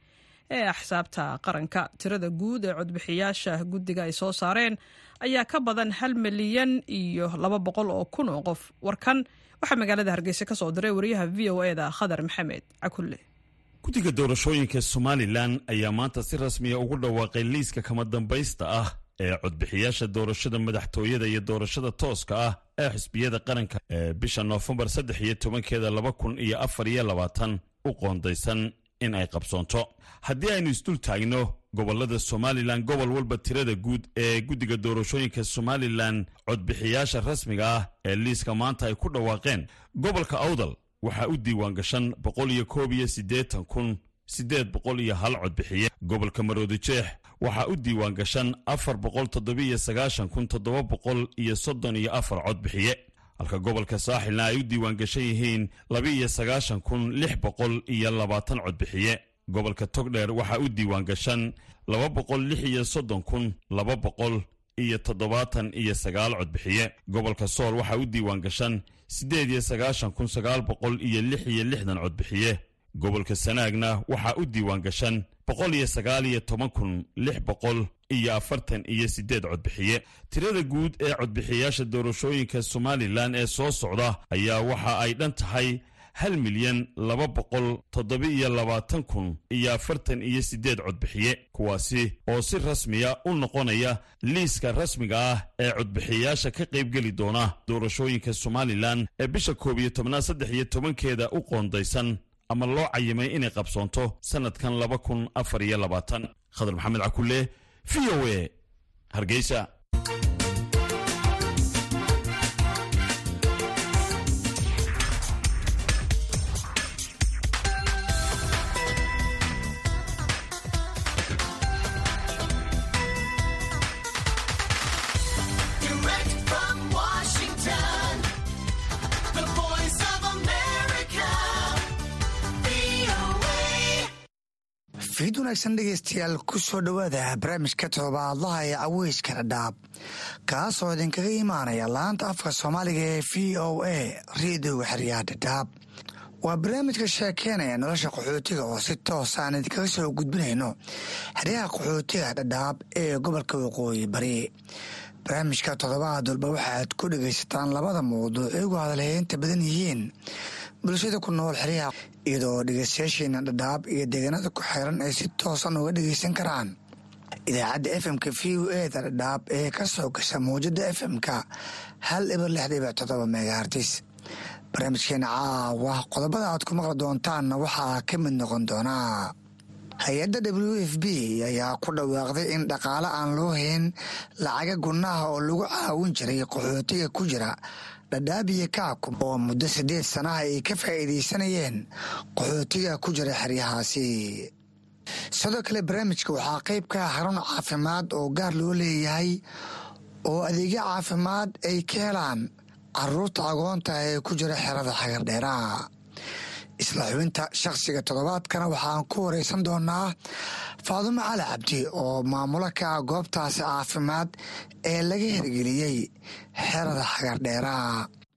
ee axsaabta qaranka tirada guud ee codbixiyaasha guddiga ay soo saareen ayaa ka badan hal milyan iyo laba boqol oo kun oo qof warkan waxaa magaalada hargeysa ka soo diray wariyaha v o eda khadar maxamed cakulle guddiga doorashooyinka somalilan ayaa maanta si rasmiya ugu dhawaaqay liiska kama dambaysta ah ee codbixiyaasha doorashada madaxtooyada iyo doorashada tooska ah ee xisbiyada qaranka ee bisha noofembar saddex iyo tobankeeda laba kun iyo afar iyo labaatan u qoondaysan in ay qabsoonto haddii aynu isdul taagno gobolada somalilan gobol walba tirada guud ee guddiga doorashooyinka somalilan codbixiyaasha rasmiga ah ee liiska maanta ay ku dhawaaqeen gobolka awdal waxaa u diiwaan gashan boqol iyo koob iyo siddeetan kun siddeed boqol iyo hal codbixiye gobolka maroodijeex waxaa u diiwaan gashan afar boqol toddobiiyo sagaashan kun toddoba boqol iyo soddon iyo afar codbixiye halka gobolka saaxilna ay u diiwaan gashan yihiin laba-iyo sagaashan kun lix boqol iyo labaatan codbixiye gobolka togdheer waxaa u diiwaan gashan laba boqol lix iyo soddon kun laba boqol iyo toddobaatan iyo sagaal codbixiye gobolka sool waxaa u diiwaan gashan siddeed iyo sagaashan kun sagaal boqol iyo lix iyo lixdan codbixiye gobolka sanaagna waxaa u diiwaan gashan boqol iyo sagaal iyo toban kun lix boqol iyo afartan iyo siddeed codbixiye tirada guud ee codbixiyaasha doorashooyinka somalilan ee soo socda ayaa waxa ay dhan tahay hal milyan laba boqol toddoba-iyo labaatan kun iyo afartan iyo siddeed codbixiye kuwaasi oo si rasmiya u noqonaya liiska rasmiga ah ee codbixiyaasha ka qaybgeli doona doorashooyinka somalilan ee bisha koob iyo tobnaad saddex iyo tobankeeda u qoondaysan ama loo cayimay inay qabsoonto sannadkan laba kun afar iyo labaatan khadar maxamed cakulle v o e hargeysa fiid wanaagsan dhegeystayaal ku soo dhowaada barnaamijka todobaadlaha ee caweyska dhadhaab kaasoo idinkaga imaanaya laanta afka soomaaliga ee v o a reediyoga xeryaha dhadhaab waa barnaamijka sheekeynaya nolosha qaxootiga oo si toos aan idinkaga soo gudbinayno xeryaha qaxootiga dhadhaab ee gobolka waqooyi bari barnaamijka toddobaad walba waxaad ku dhegaysataan labada mawduuc igu hadalheynta badan yihiin bulshada ku nool xeryaha iyadoo dhegeystayaasheena dhadhaab iyo deegaanada ku xeeran ay si toosan uga dhegeysan karaan idaacadda efmka v o eda dhadhaab ee ka soo gasha mawjada efmka hal ibar lix dhibic toddoba megahartis barnaamijkeena caawa qodobada aad ku maqli doontaanna waxaa ka mid noqon doonaa hay-adda w f b ayaa ku dhawaaqday in dhaqaale aan loo hayn lacaga gunnaha oo lagu caawin jiray qaxootiga ku jira dhadhaabiya kaakum oo muddo siddeed sanaha ay ka faa'iidaysanayeen qaxootiga ku jira xeryahaasi sidoo kale barnaamijka waxaa qayb ka ah xarun caafimaad oo gaar loo leeyahay oo adeegyo caafimaad ay ka helaan caruurta agoonta ee ku jira xerada xagardheeraha isla xubinta shakhsiga toddobaadkana waxaan ku wareysan doonaa faadumo cali cabdi oo maamulo ka ah goobtaasi caafimaad ee laga hirgeliyey xerada xagardheeraha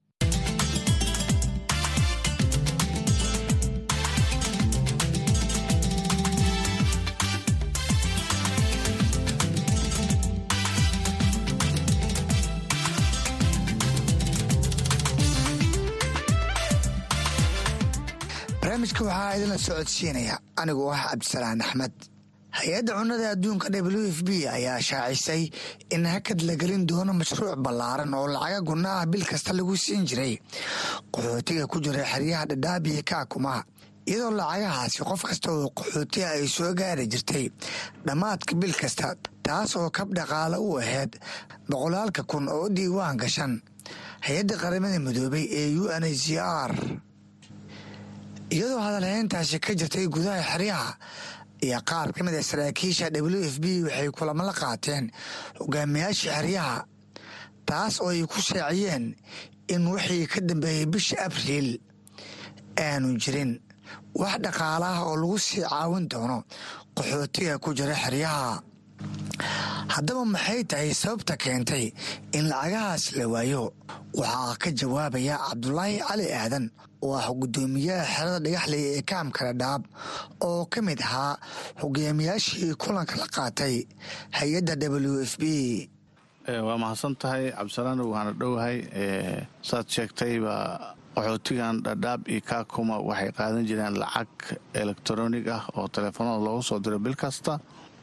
barnaamijka waxaa idinla socodsiinaya anigoo ah cabdisalaan axmed hay-adda cunnada adduunka w f b ayaa shaacisay in hakad la gelin doono mashruuc ballaaran oo lacaga gunna ah bil kasta lagu siin jiray qaxootiga ku jira xeryaha dhadhaabiya kaakuma iyadoo lacagahaasi qof kasta oo qaxootiga ay soo gaari jirtay dhammaadka bil kasta taas oo kab dhaqaale u ahayd boqolaalka kun oo diiwaan gashan hay-adda qaramada midoobay ee u n h c r iyadoo hadalhayntaasi ka jirtay gudaha xeryaha iyo qaar ka mid a saraakiisha w f b waxay kulamo la qaateen hogaamiyaasha xeryaha taas oo ay ku shaaciyeen in wixii ka dambeeyey bisha abriil aanu jirin wax dhaqaalaah oo lagu sii caawin doono qaxootiga ku jira xeryaha haddaba maxay tahay sababta keentay in lacagahaas la waayo waxaa ka jawaabaya cabdulaahi cali aadan oo ah guddoomiyaha xerada dhagaxley ee kaamka dhadhaab oo ka mid ahaa hogaamiyaashii kulanka la qaatay hay-adda w f b waa mahadsan tahay cabdisalaan waana dhowahay saad sheegtayba qaxootigan dhadhaab iyo kaakuma waxay qaadan jireen lacag elektronig ah oo teleefanada loogu soo diro bil kasta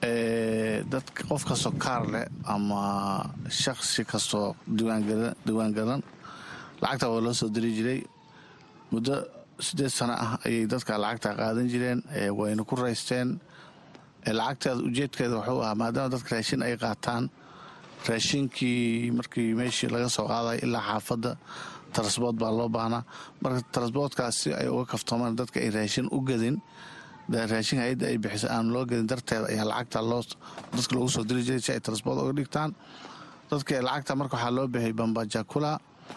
dadka qof kastoo kaar leh ama shaksi kastoo diiwaangalan lacagta waa loo soo diri jiray muddo siddeed sano ah ayay dadka lacagta qaadan jireen wayna ku raysteen lacagteeda ujeedkeeda wuxuu ahaa maadaama dadka raashin ay qaataan raashinkii markii meeshii laga soo qaaday ilaa xaafadda tarasbood baa loo baahnaa marka tarasboodkaas si ay uga kaftoomaan dadka ay raashin u gadin raashin hay-adda ay bixisa aan loo gadin darteeda ayaa lacagta loo dadka loogu soo diri jiray si ay tarasbood uga dhigtaan dadka lacagta marka waxaa loo bixiyay bambajakula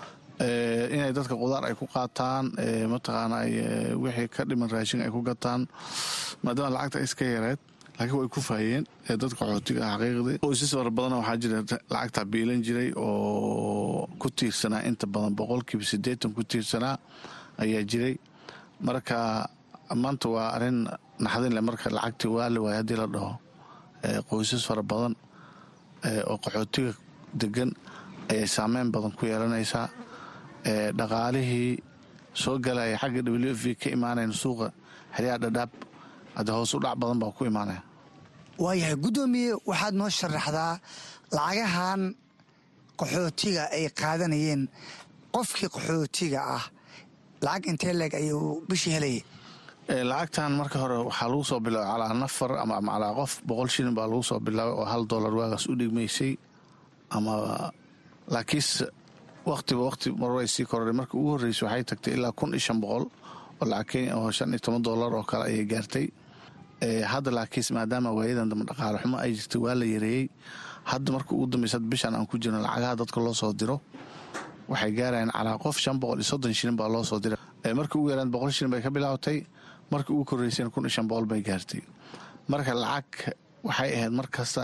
inay dadka qudaar ay ku qaataan mataqaana wixii ka dhiman raashin ay ku gataan maadaama lacagta iska yareed laakiin way ku faayeen dadka qaxootiga ah xaqiiqdii qoysas fara badan waxaa jira lacagta biilan jiray oo ku tiirsanaa inta badan boqolkiiba siddeetan ku tiirsanaa ayaa jiray marka maanta waa arrin naxdin leh marka lacagtii waa la waaya haddii la dhaho qoysas fara badan oo qaxootiga degan ayay saameyn badan ku yeelanaysaa dhaqaalihii soo galaya xagga w f ka imaanayn suuqa xeryaha dhadhaab hadde hoos u dhac badan baa ku imaanaya waayahay guddoomiye waxaad noo sharaxdaa lacagahan qaxootiga ay qaadanayeen qofkii qaxootiga ah lacag intee leeg ayuu bishii helayay lacagtan marka hore waxaa lagu soo bilaabay calaa nafar ama calaa qof boqol shilin baa lagu soo bilaabay oo hal dollar waagaas u dhigmaysay ama laakiinse wakhtiba wakhti marway sii kororay marka ugu horreysay waxay tagtay ilaa kun iyo shan boqol oo lacag kenya oo shan iyo toban dollar oo kale ayay gaartay hadda laakiinse maadaama waayadan dambe dhaqaale xumo ay jirtay waa la yareeyey hadda marka ugu dambeysa bishan aan ku jirno lacagaha dadka loo soo diro waxay gaarayaan calaa qof shan boqol iyo soddon shilin baa loo soo diray marka ugu yaraan boqol shilin bay ka bilaabatay marka ugu korreysayna kun iyo shan boqol bay gaartay marka lacag waxay ahayd mar kasta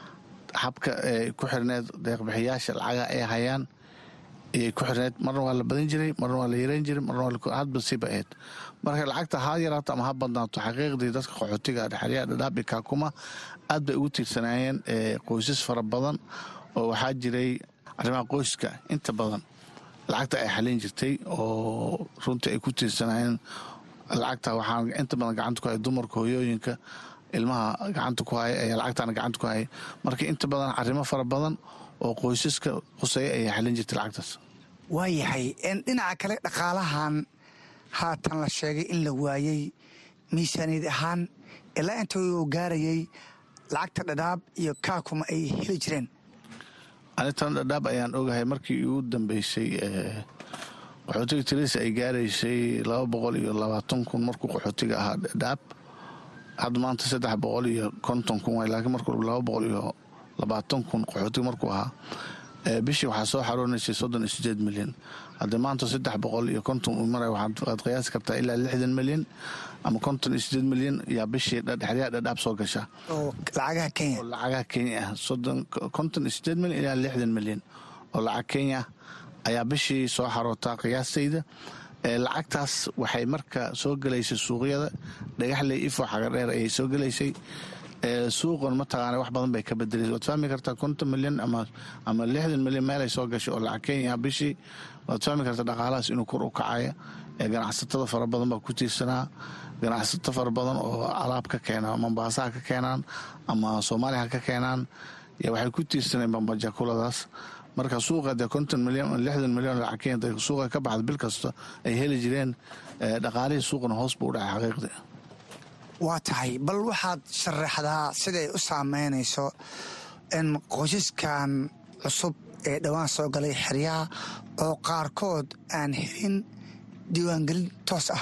habka ku xirneed deeqbixiyaasha lacagaha ay hayaan ayay ku xirneed marna waa la badan jiray marna waa la yareyn jiray marna hadba siba ahayd marka lacagta ha yaraato ama ha badnaato xaqiiqdii dadka qaxootiga dhexeryaha dhadhaabi kaakuma aad bay ugu tiirsanaayeen qoysas fara badan oo waxaa jiray arrimaha qoyska inta badan lacagta ay xalin jirtay oo runtii ay ku tiirsanaayeen lacagta waxaa inta badan gacanta ku haya dumarka hooyooyinka ilmaha gacanta ku haya ayaa lacagtana gacanta ku haya marka inta badan arrimo fara badan oo qoysaska quseeya ayay xalin jirtay lacagtaas waayahay dhinaca kale dhaqaalahan haatan la sheegay in la waayey miisaaniyad ahaan ilaa inta uu gaarayay lacagta dhadhaab iyo kaakuma ay heli jireen anitan dhadhaab ayaan ogahay markii ugu dambeysay qaxootiga tirisa ay gaaraysay laba boqol iyo labaatan kun markuu qaxootiga ahaa dhadhaab hadda maanta saddex boqol iyo konton kun waay laakiin markuu laba boqol iyo labaatan kun qaxootiga markuu ahaa bishii waxaa soo xaroonaysay soddon iyo sideed milyan haddii maanta saddex boqol iyo konton uu maray waxaad qiyaasi kartaa ilaa lixdan milyan ama konton iyo sideed milyan yaa bishii xeryaha dhadhaab soo gasha oo lacagaha kenya oo lacagaha kenya ah soddon konton iyo sideed milyan ilaa lixdan milyan oo lacag kenya ayaa bishii soo xarootaa qiyaastayda lacagtaas waxay marka soo gelaysay suuqyada dhagaxley ifo xagadheer ayay soo gelaysay suuqan mataqaana wax badan bay ka bedelaysa waad fahmi kartaa konton milyan ama lixdan milyan meelay soo gashay oo lacag kenya bishii waad fahmi kartaa dhaqaalahaas inuu kor u kacaya ganacsatada fara badan baa ku tiirsanaa ganacsato fara badan oo alaab ka keena mombaasaha ka keenaan ama soomaaliya ha ka keenaan waxay ku tiirsaneen bambajakuladaas marka suuqa dee konton milyan lixdan milyan lacag kenya suuqa ka baxda bil kasta ay heli jireen dhaqaalihii suuqana hoos buu u dhacay xaqiiqdii waa tahay bal waxaad sharaxdaa siday u saameynayso in qoysaskan cusub ee dhowaan soo galay xeryaha oo qaarkood aan helin diiwaangelin toos ah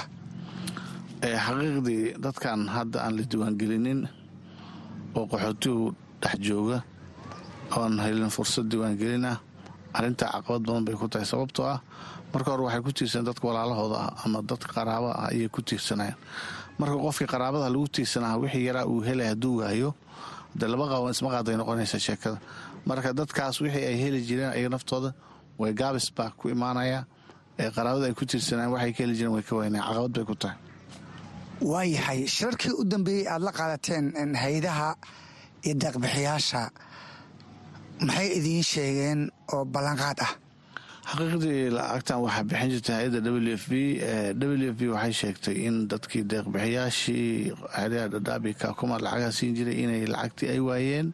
xaqiiqdii dadkan hadda aan la diiwaangelinin oo qaxootigu dhex jooga oan helin fursad diiwaangelin ah arrintaa caqabad badan bay ku tahay sababtoo ah marka hore waxay ku tiirsaneen dadka walaalahooda ah ama dadka qaraaba ah ayay ku tiirsanayeen marka qofkii qaraabada lagu tiirsanaa wixii yaraa uu helay hadduu waayo de laba qaban isma qaaday noqonaysa sheekada marka dadkaas wixii ay heli jireen ayaga naftooda way gaabis baa ku imaanaya ee qaraabada ay ku tiirsanaan waxay ka heli jireen way ka waynaya caqabad bay ku tahay waayahay shirarkii u dambeeyey aad la qaadateen hay-adaha iyo deeqbixiyaasha maxay idiin sheegeen oo ballanqaad ah xaqiiqdii lacagtan waxaa bixin jirtay hay-adda w f b w f b waxay sheegtay in dadkii deeqbixiyaashii xeryaha dhadhaabi kaakuma lacagaha siin jiray inay lacagtii ay waayeen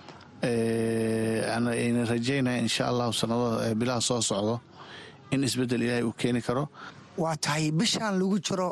ayna rajaynaya insha allahu sanadada bilaha soo socdo in isbeddel ilaahay uu keeni karo waa tahay bishaan lagu jiro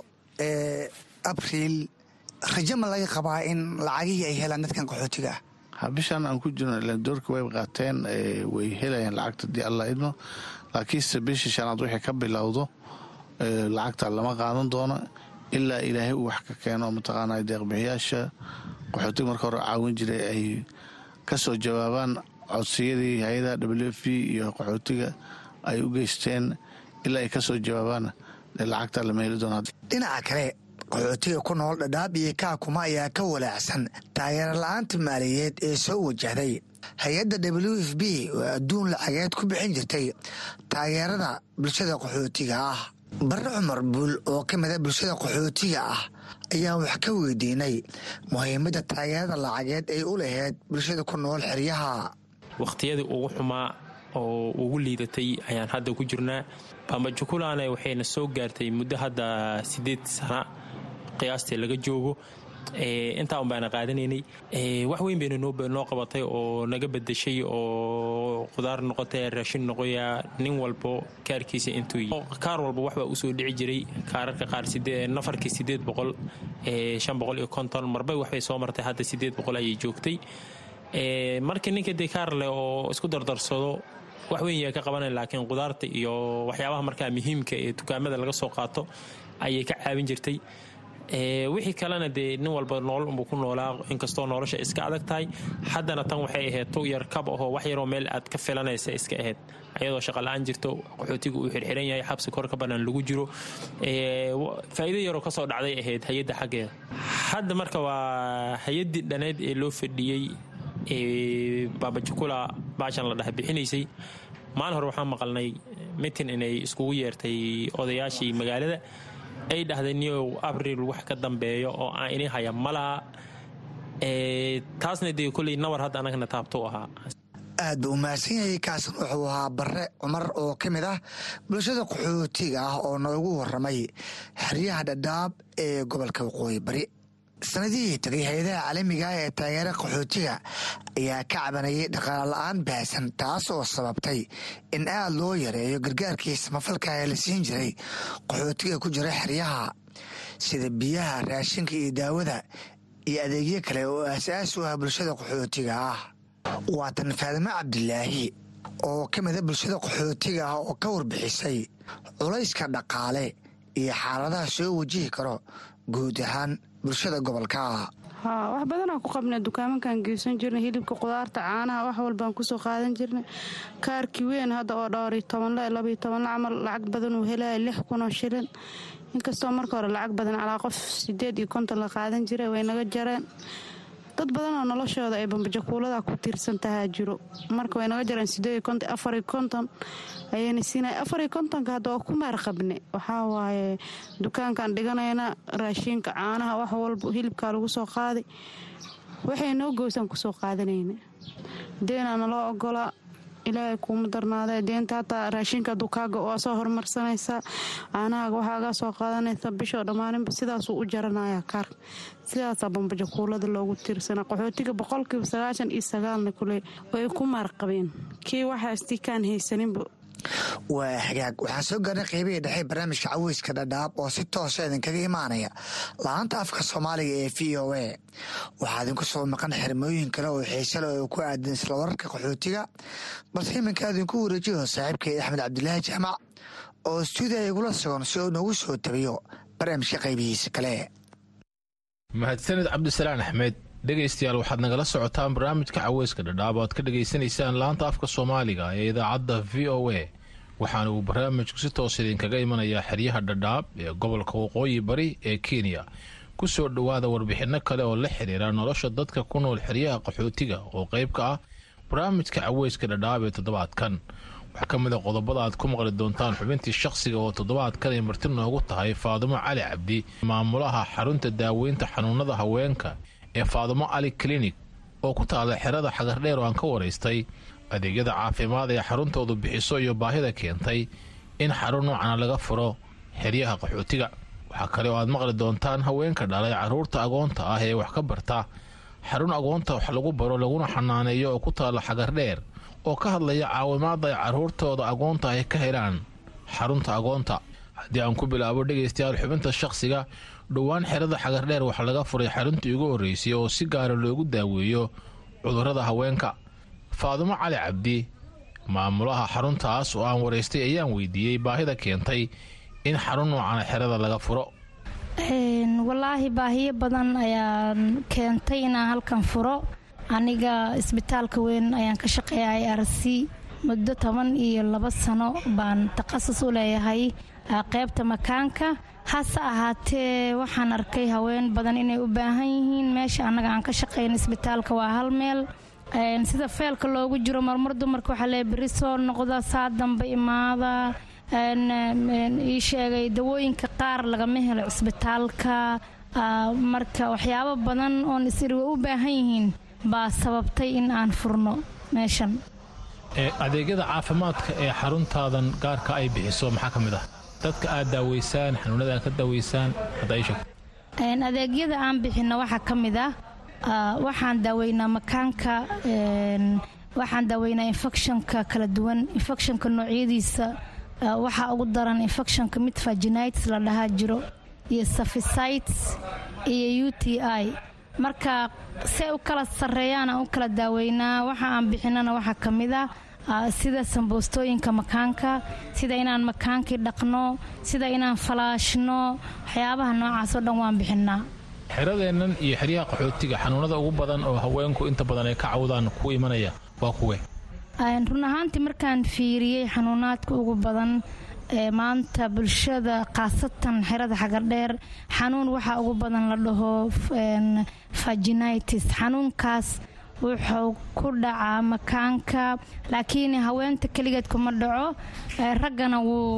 abriil rajo ma laga qabaa in lacagihii ay helaan dadkan qaxootiga ah ha bishaan aan ku jirno ilaan doorka way qaateen way helayaan lacagta dii allah idmo laakiinse bishii shanaad wixii ka bilowdo lacagta lama qaadan doono ilaa ilaahay uu wax ka keeno mataqaana deeqbixiyaasha qaxootiga marka hore caawin jiray ay ka soo jawaabaan codsiyadii hay-adaha w f b iyo qaxootiga ay u geysteen ilaa ay ka soo jawaabaan lacagta lama heli doona dhinaca kale qaxootiga ku nool dhadhaab iyo kaakuma ayaa ka walaacsan taageero la-aanta maaliyadeed ee soo wajahday hay-adda w f b oo adduun lacageed ku bixin jirtay taageerada bulshada qaxootiga ah barre cumar buul oo ka mida bulshada qaxootiga ah ayaan wax ka weydiinay muhiimadda taageerada lacageed ay u lahayd bulshada ku nool xeryaha wakhtiyadii ugu xumaa oo ugu liidatay ayaan hadda ku jirnaa bambajukulana waxayna soo gaartay muddo hadda siddeed sana qiyaastii laga joogo intaa un baana qaadanaynay wax weyn bayna noo qabatay oo naga bedeshay oo qudaar noqotay raashin noqoya nin walbo kaarkiisa intuu kaar walba waxbaa usoo dhici jiray kaararka qaar nafarkii sideed boqol shan boqol iyo konton marbay waxbay soo martay hadda sideed boqol ayay joogtay markii ninka dee kaar leh oo isku dardarsado wax weyn yaa ka qabanay laakiin qudaarta iyo waxyaabaha markaa muhiimka ee dukaamada laga soo qaato ayay ka caawin jirtay wixii kalena dee nin walba nool unbuu ku noolaa inkastoo nolosha iska adag tahay haddana tan waxay ahayd tu yar kab ahoo wax yaroo meel aad ka filanaysa iska ahayd ayadoo shaqala-aan jirto qaxootiga uu xirxiran yahay xabsi kor ka bannaan lagu jiro faa'iido yaroo kasoo dhacday ahayd hay-adda xaggeeda hadda marka waa hay-addii dhaneyd ee loo fadhiyey baabajukula baashan la dhaha bixinaysay maalin hore waxaan maqalnay mitin inay iskugu yeertay odayaashii magaalada ay dhahdeen niyow abril wax ka dambeeyo oo aan ini haya ma laha taasna dee koley nawar hadda anagana taabtou ahaa aad buu umahadsan yahay kaasan wuxuu ahaa barre cumar oo ka mid ah bulshada qaxootiga ah oo noogu waramay xeryaha dhadhaab ee gobolka waqooyi bari sanadihii tagay hay-adaha caalamiga ah ee taageera qaxootiga ayaa ka cabanayay dhaqaala la-aan baahsan taas oo sababtay in aad loo yareeyo gargaarkii samafalka ee la siin jiray qaxootiga ku jira xeryaha sida biyaha raashinka iyo daawada iyo adeegyo kale oo aasaas u ah bulshada qaxootiga ah waa tan faadimo cabdilaahi oo ka mida bulshada qaxootiga ah oo ka warbixisay culayska dhaqaale iyo xaaladaha soo wajihi karo guud ahaan bulshada gobolka haa wax badanaa ku qabnay dukaamankaan geysan jirnay hilibka qudaarta caanaha wax walbaan kusoo qaadan jirnay kaarkii weyn hadda oo dhowriyo tobanle labayo tobanle camal lacag badan uu helaya lix kunoo shilin inkastoo marka hore lacag badan calaa qof sideed iyo konton la qaadan jiray way naga jareen dad badanoo noloshooda ay bambajakuulada ku tiirsan tahaa jiro marka way naga jareen sideed konton afariyo konton ayayna siinay afariyo kontonka hadda waa ku maar qabne waxaa waaye dukaankaan dhiganayna raashiinka caanaha wax walba hilibkaa lagu soo qaaday waxay noo goysaan kusoo qaadanayna deenaa naloo ogolaa ilaahay kuuma darnaada deenta hataa raashinka dukaaga waa soo horumarsanaysaa caanahaaga waxaagaa soo qaadanaysa bishoo dhammaaninba sidaasuu u jaranaya kaarka sidaasaa bambajakuulada loogu tiirsana qaxootiga boqolkiiba sagaashan iyo sagaalna kule way ku maarqabeen kii waxaastii kaan haysaninba waa hagaag waxaan soo gaarnay qeybihii dhexe barnaamijka caweyska dhadhaab oo si toosa idinkaga imaanaya la-aanta afka soomaaliga ee v o a waxaa idinku soo maqan xirmooyin kale oo xiise leh oo ku aadan isla wararka qaxootiga balse iminka idinku wareejiyo saaxiibkay axmed cabdilaahi jaamac oo stuudiya igula sugan si uu noogu soo tabiyo barnaamijka qaybihiisa kale mahadsanid cabdisalaan axmed dhegaystayaal waxaad nagala socotaan barnaamijka caweyska dhadhaab o aad ka dhegaysanaysaan laanta afka soomaaliga ee idaacadda v o a waxaana uu barnaamijku si toos idinkaga imanayaa xeryaha dhadhaab ee gobolka waqooyi bari ee kenya ku soo dhowaada warbixinno kale oo la xiriira nolosha dadka ku nool xeryaha qaxootiga oo qayb ka ah barnaamijka caweyska dhadhaab ee toddobaadkan waxaa ka mid a qodobada aad ku maqli doontaan xubintii shakhsiga oo toddobaadkan ay marti noogu tahay faadumo cali cabdi maamulaha xarunta daaweynta xanuunada haweenka ee faadumo cali klinig oo ku taala xerada xagardheer oo aan ka waraystay adeegyada caafimaad ee xaruntoodu bixiso iyo baahida keentay in xarun noocana laga furo xeryaha qaxootiga waxaa kale oo aad maqli doontaan haweenka dhalay carruurta agoonta ah ee wax ka barta xarun agoonta wax lagu baro laguna xanaaneeyo oo ku taala xagardheer oo ka hadlaya caawimaada ay carruurtooda agoonta ay ka helaan xarunta agoonta haddii aan ku bilaabo dhegaystayaal xubinta shakhsiga dhowaan xerada xagardheer waxaa laga furay xaruntii ugu horreysay oo si gaara loogu daaweeyo cudurrada haweenka faadumo cali cabdi maamulaha xaruntaas oo aan waraystay ayaan weydiiyey baahida keentay in xarun noocana xerada laga furo walaahi baahiyo badan ayaan keentay inaan halkan furo aniga isbitaalka weyn ayaan ka shaqeeya i r c muddo toban iyo labo sano baan takhasus u leeyahay qaybta makaanka hase ahaatee waxaan arkay haween badan inay u baahan yihiin meesha annaga aan ka shaqeyna isbitaalka waa hal meel sida feelka loogu jiro marmar dumarka waxaa lee beri soo noqda saa dambe imaada ii sheegay dawooyinka qaar lagama helo cisbitaalka marka waxyaabo badan oon isiri way u baahan yihiin baa sababtay in aan furno meeshan adeegyada caafimaadka ee xaruntaadan gaarka ay bixiso maxaa ka mid ah dadka aad daaweysaan xanuunada aad ka daaweysaan adeegyada aan bixino waxaa ka mid ah waxaan daaweynaa makaanka waxaan daaweynaa infectionka kala duwan infectionka noocyadiisa waxaa ugu daran infectionka mid vaginitis la dhahaa jiro iyo saficites iyo u t i marka se u kala sarreeyaan aan u kala daaweynaa waxa aan bixinana waxaa ka mid ah sida samboostooyinka makaanka sida inaan makaankii dhaqno sida inaan falaashno waxyaabaha noocaasoo dhan waan bixinaa xeradeennan iyo xeryaha qaxootiga xanuunada ugu badan oo haweenku inta badan ay ka cawdaan ku imanaya waa kuwe run ahaantii markaan fiiriyey xanuunaadka ugu badan ee maanta bulshada khaasatan xerada xagardheer xanuun waxaa ugu badan la dhaho vaginitis xanuunkaas wuxuu ku dhacaa makaanka laakiin haweenta keligeed kuma dhaco raggana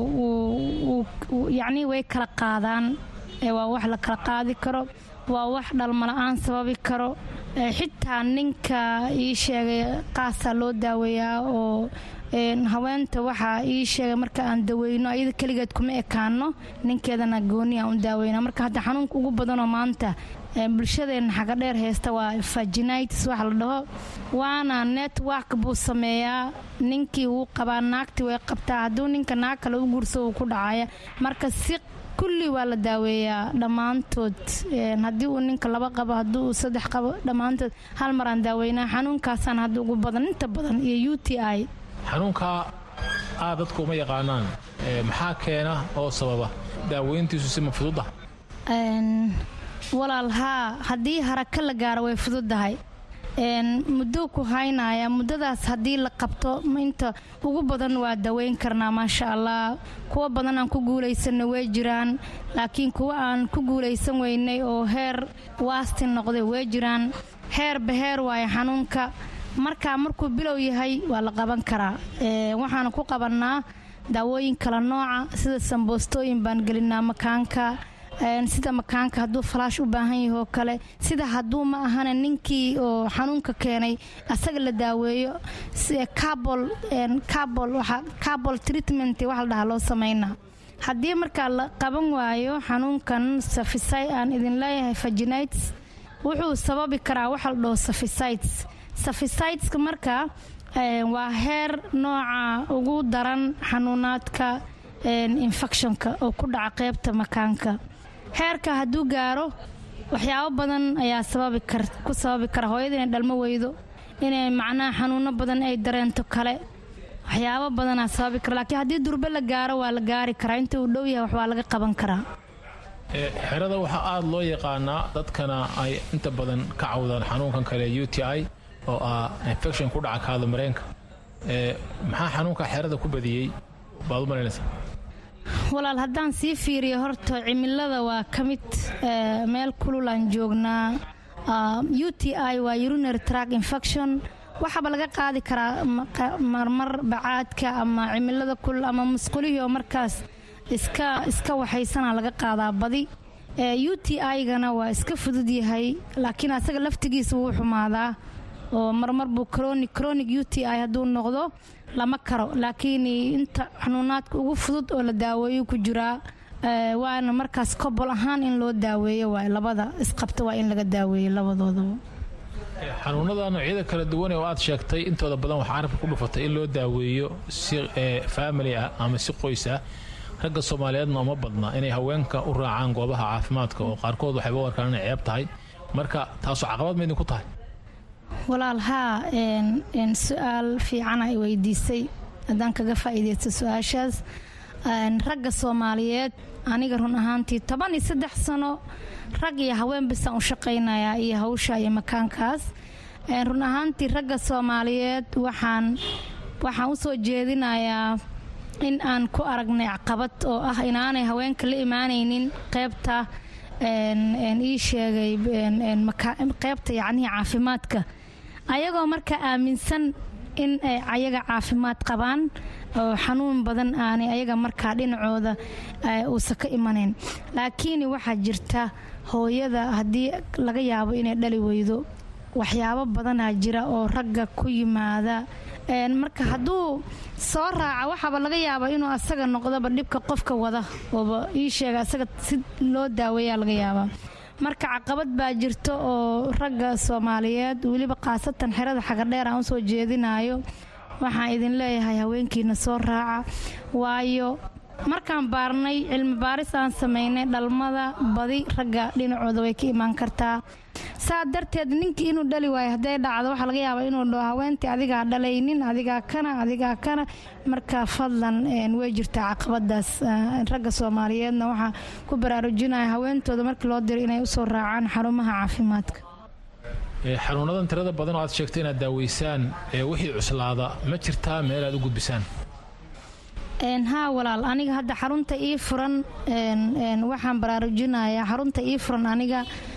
yacnii way kala qaadaan waa wax la kala qaadi karo waa wax dhalmala-aan sababi karo xitaa ninka ii sheegay qaasaa loo daaweeyaa oo haweenta waxaa ii sheegay marka aan daweyno ayada keligeed kuma ekaano ninkeedana gooni aan u daaweyna marka hadda xanuunka ugu badanoo maanta bulshadeena xagadheer haysta waa vaginitis waxa la dhaho waana network buu sameeyaa ninkii wuu qabaa naagtii way qabtaa hadduu ninka naag kale u guurso uu ku dhacaya marka si kulli waa la daaweeyaa dhammaantood haddii uu ninka laba qabo haddii uu saddex qabo dhammaantood hal mar aan daaweynaa xanuunkaasaan hadda ugu badan inta badan iyo u t i xanuunkaa aad dadku uma yaqaanaan maxaa keena oo sababa daaweyntiisu si ma fududa walaal haa haddii haraka la gaaro way fududahay muddo ku haynaya muddadaas haddii la qabto inta ugu badan waa daweyn karnaa maasha allah kuwa badan aan ku guulaysanna way jiraan laakiin kuwa aan ku guulaysan weynay oo heer waasti noqday way jiraan heerba heer waayo xanuunka markaa markuu bilow yahay waa la qaban karaa waxaana ku qabannaa daawooyin kala nooca sida samboostooyin baan gelinaa makaanka sida makaanka hadduu falaash u baahan yahay oo kale sida hadduu ma ahana ninkii oo xanuunka keenay asaga la daaweeyo cabol treatment waxa la dhahaa loo samaynaa haddii markaa la qaban waayo xanuunkan safisay aan idin leeyahay vaginites wuxuu sababi karaa waxa la dhaho saficites saficiteska marka waa heer nooca ugu daran xanuunaadka infectionka oo ku dhaca qeybta makaanka heerka hadduu gaaro waxyaabo badan ayaa ku sababi kara hooyada inay dhalmo weydo inay macnaha xanuuno badan ay dareento kale waxyaabo badanaa sababi kara laakiin haddii durbe la gaaro waa la gaari karaa inta uu dhow yahay wax waa laga qaban karaa xerada waxaa aada loo yaqaanaa dadkana ay inta badan ka cawdaan xanuunkan kale u t i oo ah infection ku dhaca kaada mareenka maxaa xanuunka xerada ku badiyey baad u malaynaysaa walaal haddaan sii fiiriyo horta cimilada waa ka mid meel kululaan joognaa u t i waa urinary track infection waxaaba laga qaadi karaa marmar bacaadka ama cimilada kulul ama musqulihii oo markaas iska iska waxaysana laga qaadaa badi u t i-gana waa iska fudud yahay laakiin asaga laftigiisa wuu xumaadaa oo marmar buu cronic u t i hadduu noqdo lama karo laakiin inta xanuunaadka ugu fudud oo la daaweeyo ku jiraa waana markaas kobol ahaan in loo daaweeyo waay labada isqabta waa in laga daaweeyo labadoodaba xanuunada noocyada kala duwan oo aad sheegtay intooda badan waxaa carabka ku dhufatay in loo daaweeyo si faamili ah ama si qoys ah ragga soomaaliyeedna uma badna inay haweenka u raacaan goobaha caafimaadka oo qaarkood waxayba u arkaan inay ceeb tahay marka taasoo caqabad ma idinku tahay walaal haa su-aal fiican ay weydiisay haddaan kaga faa'iidaysto su-aashaas ragga soomaaliyeed aniga run ahaantii toban iyo saddex sano rag iyo haween bisaan u shaqaynayaa iyo hawsha iyo makaankaas run ahaantii ragga soomaaliyeed waxaan waxaan u soo jeedinayaa in aan ku aragnay caqabad oo ah inaanay haweenka la imaanaynin qeybta ii sheegay qeybta yacnihii caafimaadka ayagoo marka aaminsan in ay ayaga caafimaad qabaan oo xanuun badan aanay ayaga markaa dhinacooda uusan ka imanayn laakiin waxaa jirta hooyada haddii laga yaabo inay dhali weydo waxyaabo badanaa jira oo ragga ku yimaada marka hadduu soo raaca waxaaba laga yaabaa inuu asaga noqdoba dhibka qofka wada ooba ii sheega asaga si loo daaweeyaa laga yaabaa marka caqabad baa jirta oo ragga soomaaliyeed weliba khaasatan xerada xagadheer aan usoo jeedinayo waxaan idin leeyahay haweenkiina soo raaca waayo markaan baarnay cilmi baaris aan samaynay dhalmada badi ragga dhinacooda way ka imaan kartaa saa darteed ninkii inuu dhali waayo hadday dhacdo waxaa laga yaabaa inuu dhaho haweentii adigaa dhalaynin adigaa kana adigaa kana marka fadlan way jirtaa caqabadaas ragga soomaaliyeedna waxaa ku baraarujinaya haweentooda markii loo diro inay usoo raacaan xarumaha caafimaadka xanuunadan tirada badan oo aad sheegtay inaad daaweysaan wixii cuslaada ma jirtaa meel aad u gudbisaan haa walaal aniga hadda xarunta ii furan waxaan baraarujinayaa xarunta ii furan aniga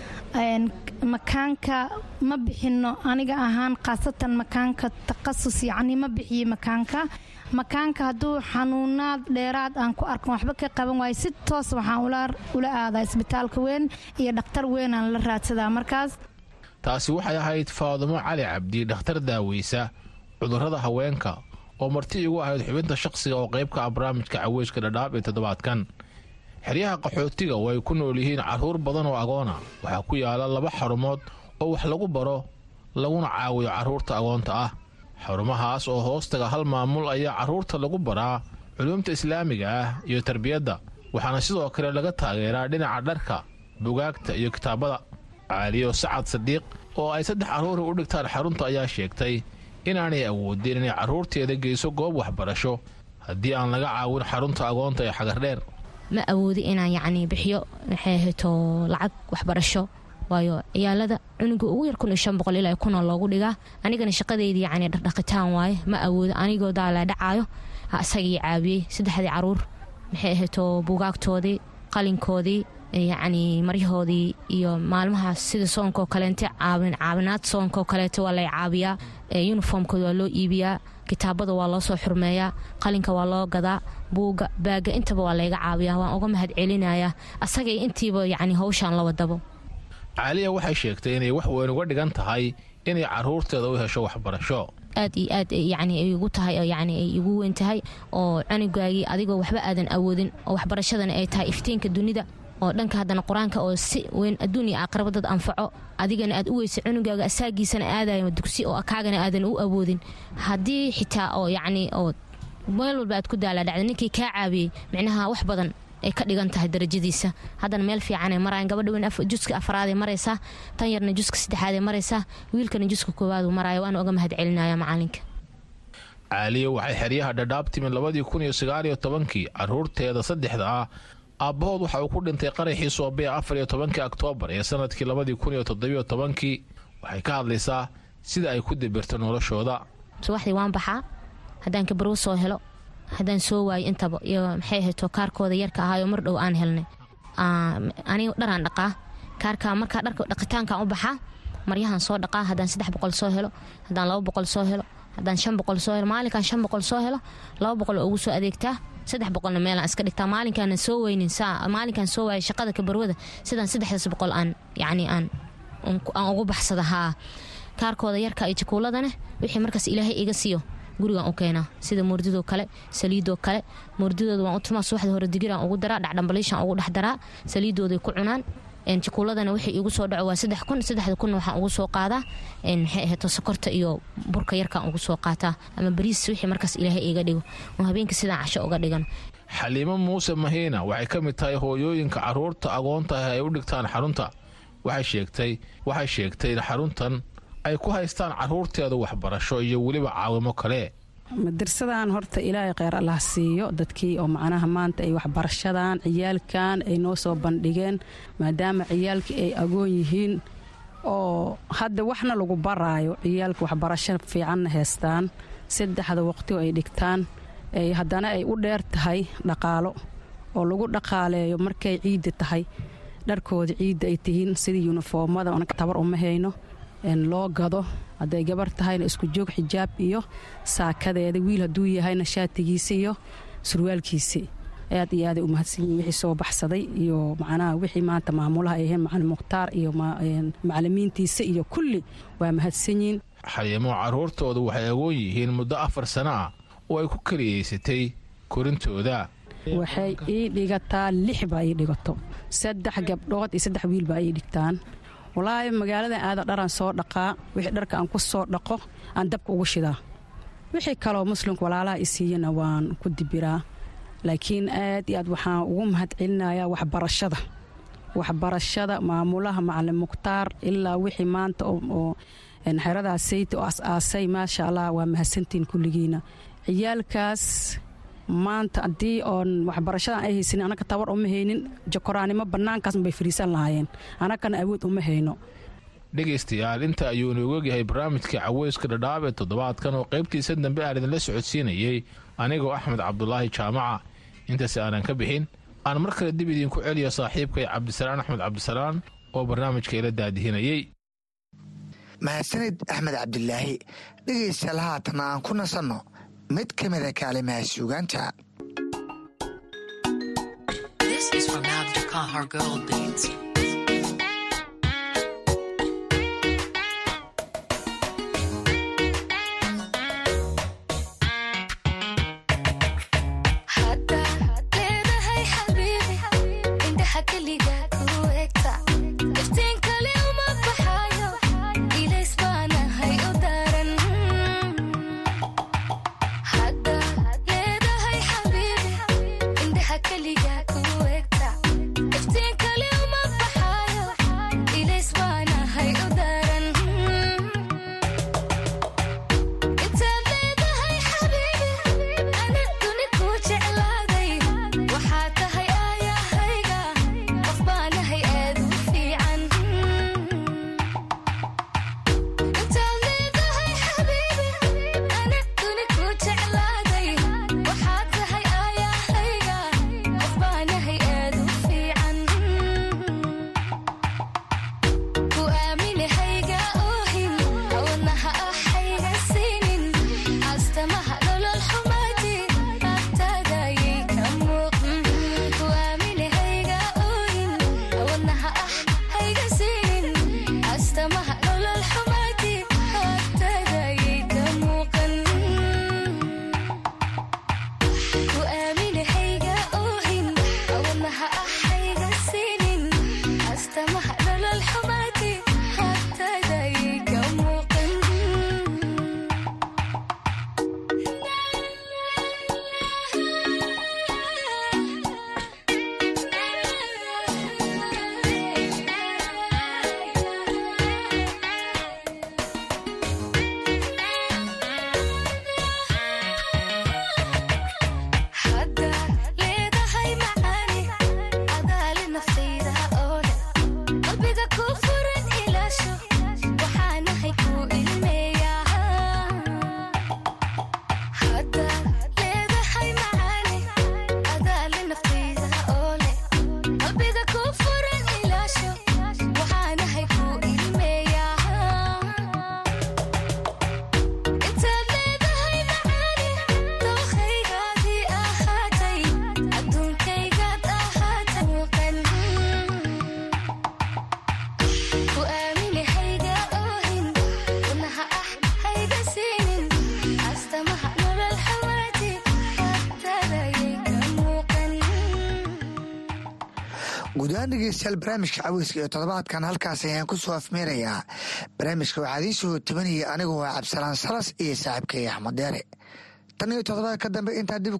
makaanka ma bixino aniga ahaan khaasatan makaanka taqasus yacni ma bixiyo makaanka makaanka hadduu xanuunaad dheeraad aan ku arkan waxba ka qaban waayo si toos waxaan ula aadaa isbitaalka weyn iyo dhakhtar weynaan la raadsadaa markaas taasi waxay ahayd faadumo cali cabdi dhakhtar daaweysa cudurrada haweenka oo marti igu ahayd xubinta shaqsiga oo qaybka ah barnaamijka caweyska dhadhaab ee toddobaadkan xeryaha qaxootiga oo ay ku nool yihiin carruur badan oo agoona waxaa ku yaala laba xarumood oo wax lagu baro laguna caawiyo carruurta agoonta ah xarumahaas oo hoostaga hal maamul ayaa carruurta lagu baraa culuumta islaamiga ah iyo tarbiyadda waxaana sidoo kale laga taageeraa dhinaca dharka bugaagta iyo kitaabada caaliyo sacad sadiiq oo ay saddex carruuri u dhigtaan xarunta ayaa sheegtay inaanay awoodin inay carruurteeda geyso goob waxbarasho haddii aan laga caawin xarunta agoonta ee xagardheer ma awoodi inaan yacni bixiyo maxay hayto lacag waxbarasho waayo ciyaalada cunuga ugu yar kun iyo shan boqol ilaa kuna loogu dhigaa anigana shaqadeyda yacni dhardhaqitaan waaye ma awoodo anigoo daalaa dhacaayo isagii caawiyey saddexdii caruur maxay ahayto bugaagtoodii qalinkoodii yacni maryahoodii iyo maalmahaas sida soonkaoo kaleente caawin caawinaad soonkaoo kaleete waa lay caabiyaa yuniformkooda waa loo iibiyaa kitaabada waa loo soo xurmeeyaa qalinka waa loo gadaa buuga baaga intaba waa layga caabiyaa waan uga mahad celinayaa asagay intiiba yacni hawshaan la wadabo caaliya waxay sheegtay inay wax weyn uga dhigan tahay inay carruurteeda u hesho waxbarasho aad iyo aad yani ay igu tahay yani ay igu weyn tahay oo cunugaagii adigoo waxba aadan awoodin oo waxbarashadana ay tahay iftiinka dunida oo dhanka haddana qur-aanka oo si weyn adduun iyo aakhiraba dad anfaco adigana aad u weysa cunugaaga asaagiisana aadayo dugsi oo kaagana aadan u awoodin haddii xitaa oo yacni oo meel walba aad ku daalaadhacda ninkii kaa caawiyey micnaha wax badan ay ka dhigan tahay darajadiisa haddana meel fiicanay maraayan gabadha weyn juska afraaday maraysaa tan yarna juska saddexaaday maraysaa wiilkana juska koowaadu maraayo waana uga mahad celinaya macalinka caaliya waxay xeryaha dhadhaab timin labadii kun iyo sagaaliyo tobankii caruurteeda saddexda ah aabbahood waxa uu ku dhintay qaraxii soobee afar iyo tobankii oktoobar ee sanadkii labadii kun iyo toddobiyo tobankii waxay ka hadlaysaa sida ay ku dibirto noloshooda subaxdii waan baxaa haddaan kabarwo soo helo haddaan soo waayo intaba iyo maxay ahayto kaarkooda yarka ahaayo mar dhow aan helnay aniga dharaan dhaqaa kaarka markaa dharka dhaqitaankaan u baxaa maryahan soo dhaqaa haddaan saddex boqol soo helo haddaan laba boqol soo helo haddaan shan boqol soo helo maalinkaan shan boqol soo helo laba boqol oo ugu soo adeegtaa saddex boqolna meelaan iska dhigtaa maalinkaana soo weynin saa maalinkaan soo waayay shaqada kabarwada sidaan saddexdaas boqol aan yacni aan aan ugu baxsada haa kaarkooda yarka iyo jakuuladana wixii markaas ilaahay iga siiyo gurigaan u keenaa sida moordidoo kale saliidoo kale moordidooda waan u tumaa subaxda hore digiraan ugu daraa dhacdhambaliishaan ugu dhex daraa saliidooday ku cunaan jakuuladana wixii igu soo dhaco waa saddex kun saddexda kunna waxaan ugu soo qaadaa maxay ahato sokorta iyo burka yarkaan ugu soo qaataa ama bariis wixii markaas ilaahay iga dhigo oo habeenka sidaan casho uga dhigan xaliimo muuse mahiina waxay ka mid tahay hooyooyinka caruurta agoonta ah ay u dhigtaan xarunta waxay sheegtay waxay sheegtay in xaruntan ay ku haystaan caruurteeda waxbarasho iyo weliba caawimo kale madarsadan horta ilaahay kheyr allah siiyo dadkii oo macnaha maanta ay waxbarashadan ciyaalkan ay noo soo bandhigeen maadaama ciyaalkii ay agoon yihiin oo hadda waxna lagu baraayo ciyaalka waxbarasho fiicanna heystaan saddexda waqti oo ay dhigtaan haddana ay u dheer tahay dhaqaalo oo lagu dhaqaaleeyo markay ciidda tahay dharkooda ciidda ay tihiin sidii yunifoomada tabar uma hayno loo gado hadday gabar tahayna isku joog xijaab iyo saakadeeda wiil hadduu yahayna shaatigiisa iyo surwaalkiisi aad iyo aaday u mahadsanyihin wixii soo baxsaday iyo macnaha wixii maanta maamulaha ay ahayn macalin mukhtaar iyo macalimiintiisa iyo kulli waa mahadsanyihin xaliimo caruurtooda waxay agoon yihiin muddo afar sano ah oo ay ku keliyaysatay korintooda waxay ii dhigataa lix baa ii dhigato saddex gabdhood iyo saddex wiil baa ii dhigtaan walaahi magaaladan aada dharaan soo dhaqaa wixii dharka aan ku soo dhaqo aan dabka ugu shidaa wixii kaloo muslimka walaalaha i siiyana waan ku dibiraa laakiin aad iyo aad waxaan ugu mahad celinayaa waxbarashada waxbarashada maamulaha macalin mukhtaar ilaa wixii maanta oo xeradaas sayta oo as-aasay maasha allah waa mahadsantiin kulligiina ciyaalkaas maanta haddii oon waxbarashadan ay haysanin annaga tabar uma haynin jakoraanimo bannaankaas bay fariisan lahaayeen annagana awood uma hayno dhegaystayaal inta ayuu inoogu ogyahay barnaamijka caweyska dhadhaab ee toddobaadkan oo qaybtiisa dambe aan idinla socodsiinayey anigoo axmed cabdulaahi jaamaca intaas aanan ka bixin aan mar kale dib idinku celiyo saaxiibkay cabdisalaan axmed cabdisalaan oo barnaamijka ila daadihinayey mahadsanid axmed cabdilaahi dhegaystayaal haatan aan ku nasanno mid ka mida kaalimaha suugaanta Kaliga ku egta iftiin kale uma bax guud ahaan dhegeystayaal barnaamijka caweyska iyo toddobaadkan halkaas ayaan ku soo afmeerayaa barnaamijka waxaa idiin soo tabanayay anigu waa cabdisalaan salas iyo saaxiibkay axmed deere tan iyo toddobaad ka dambe intaa dib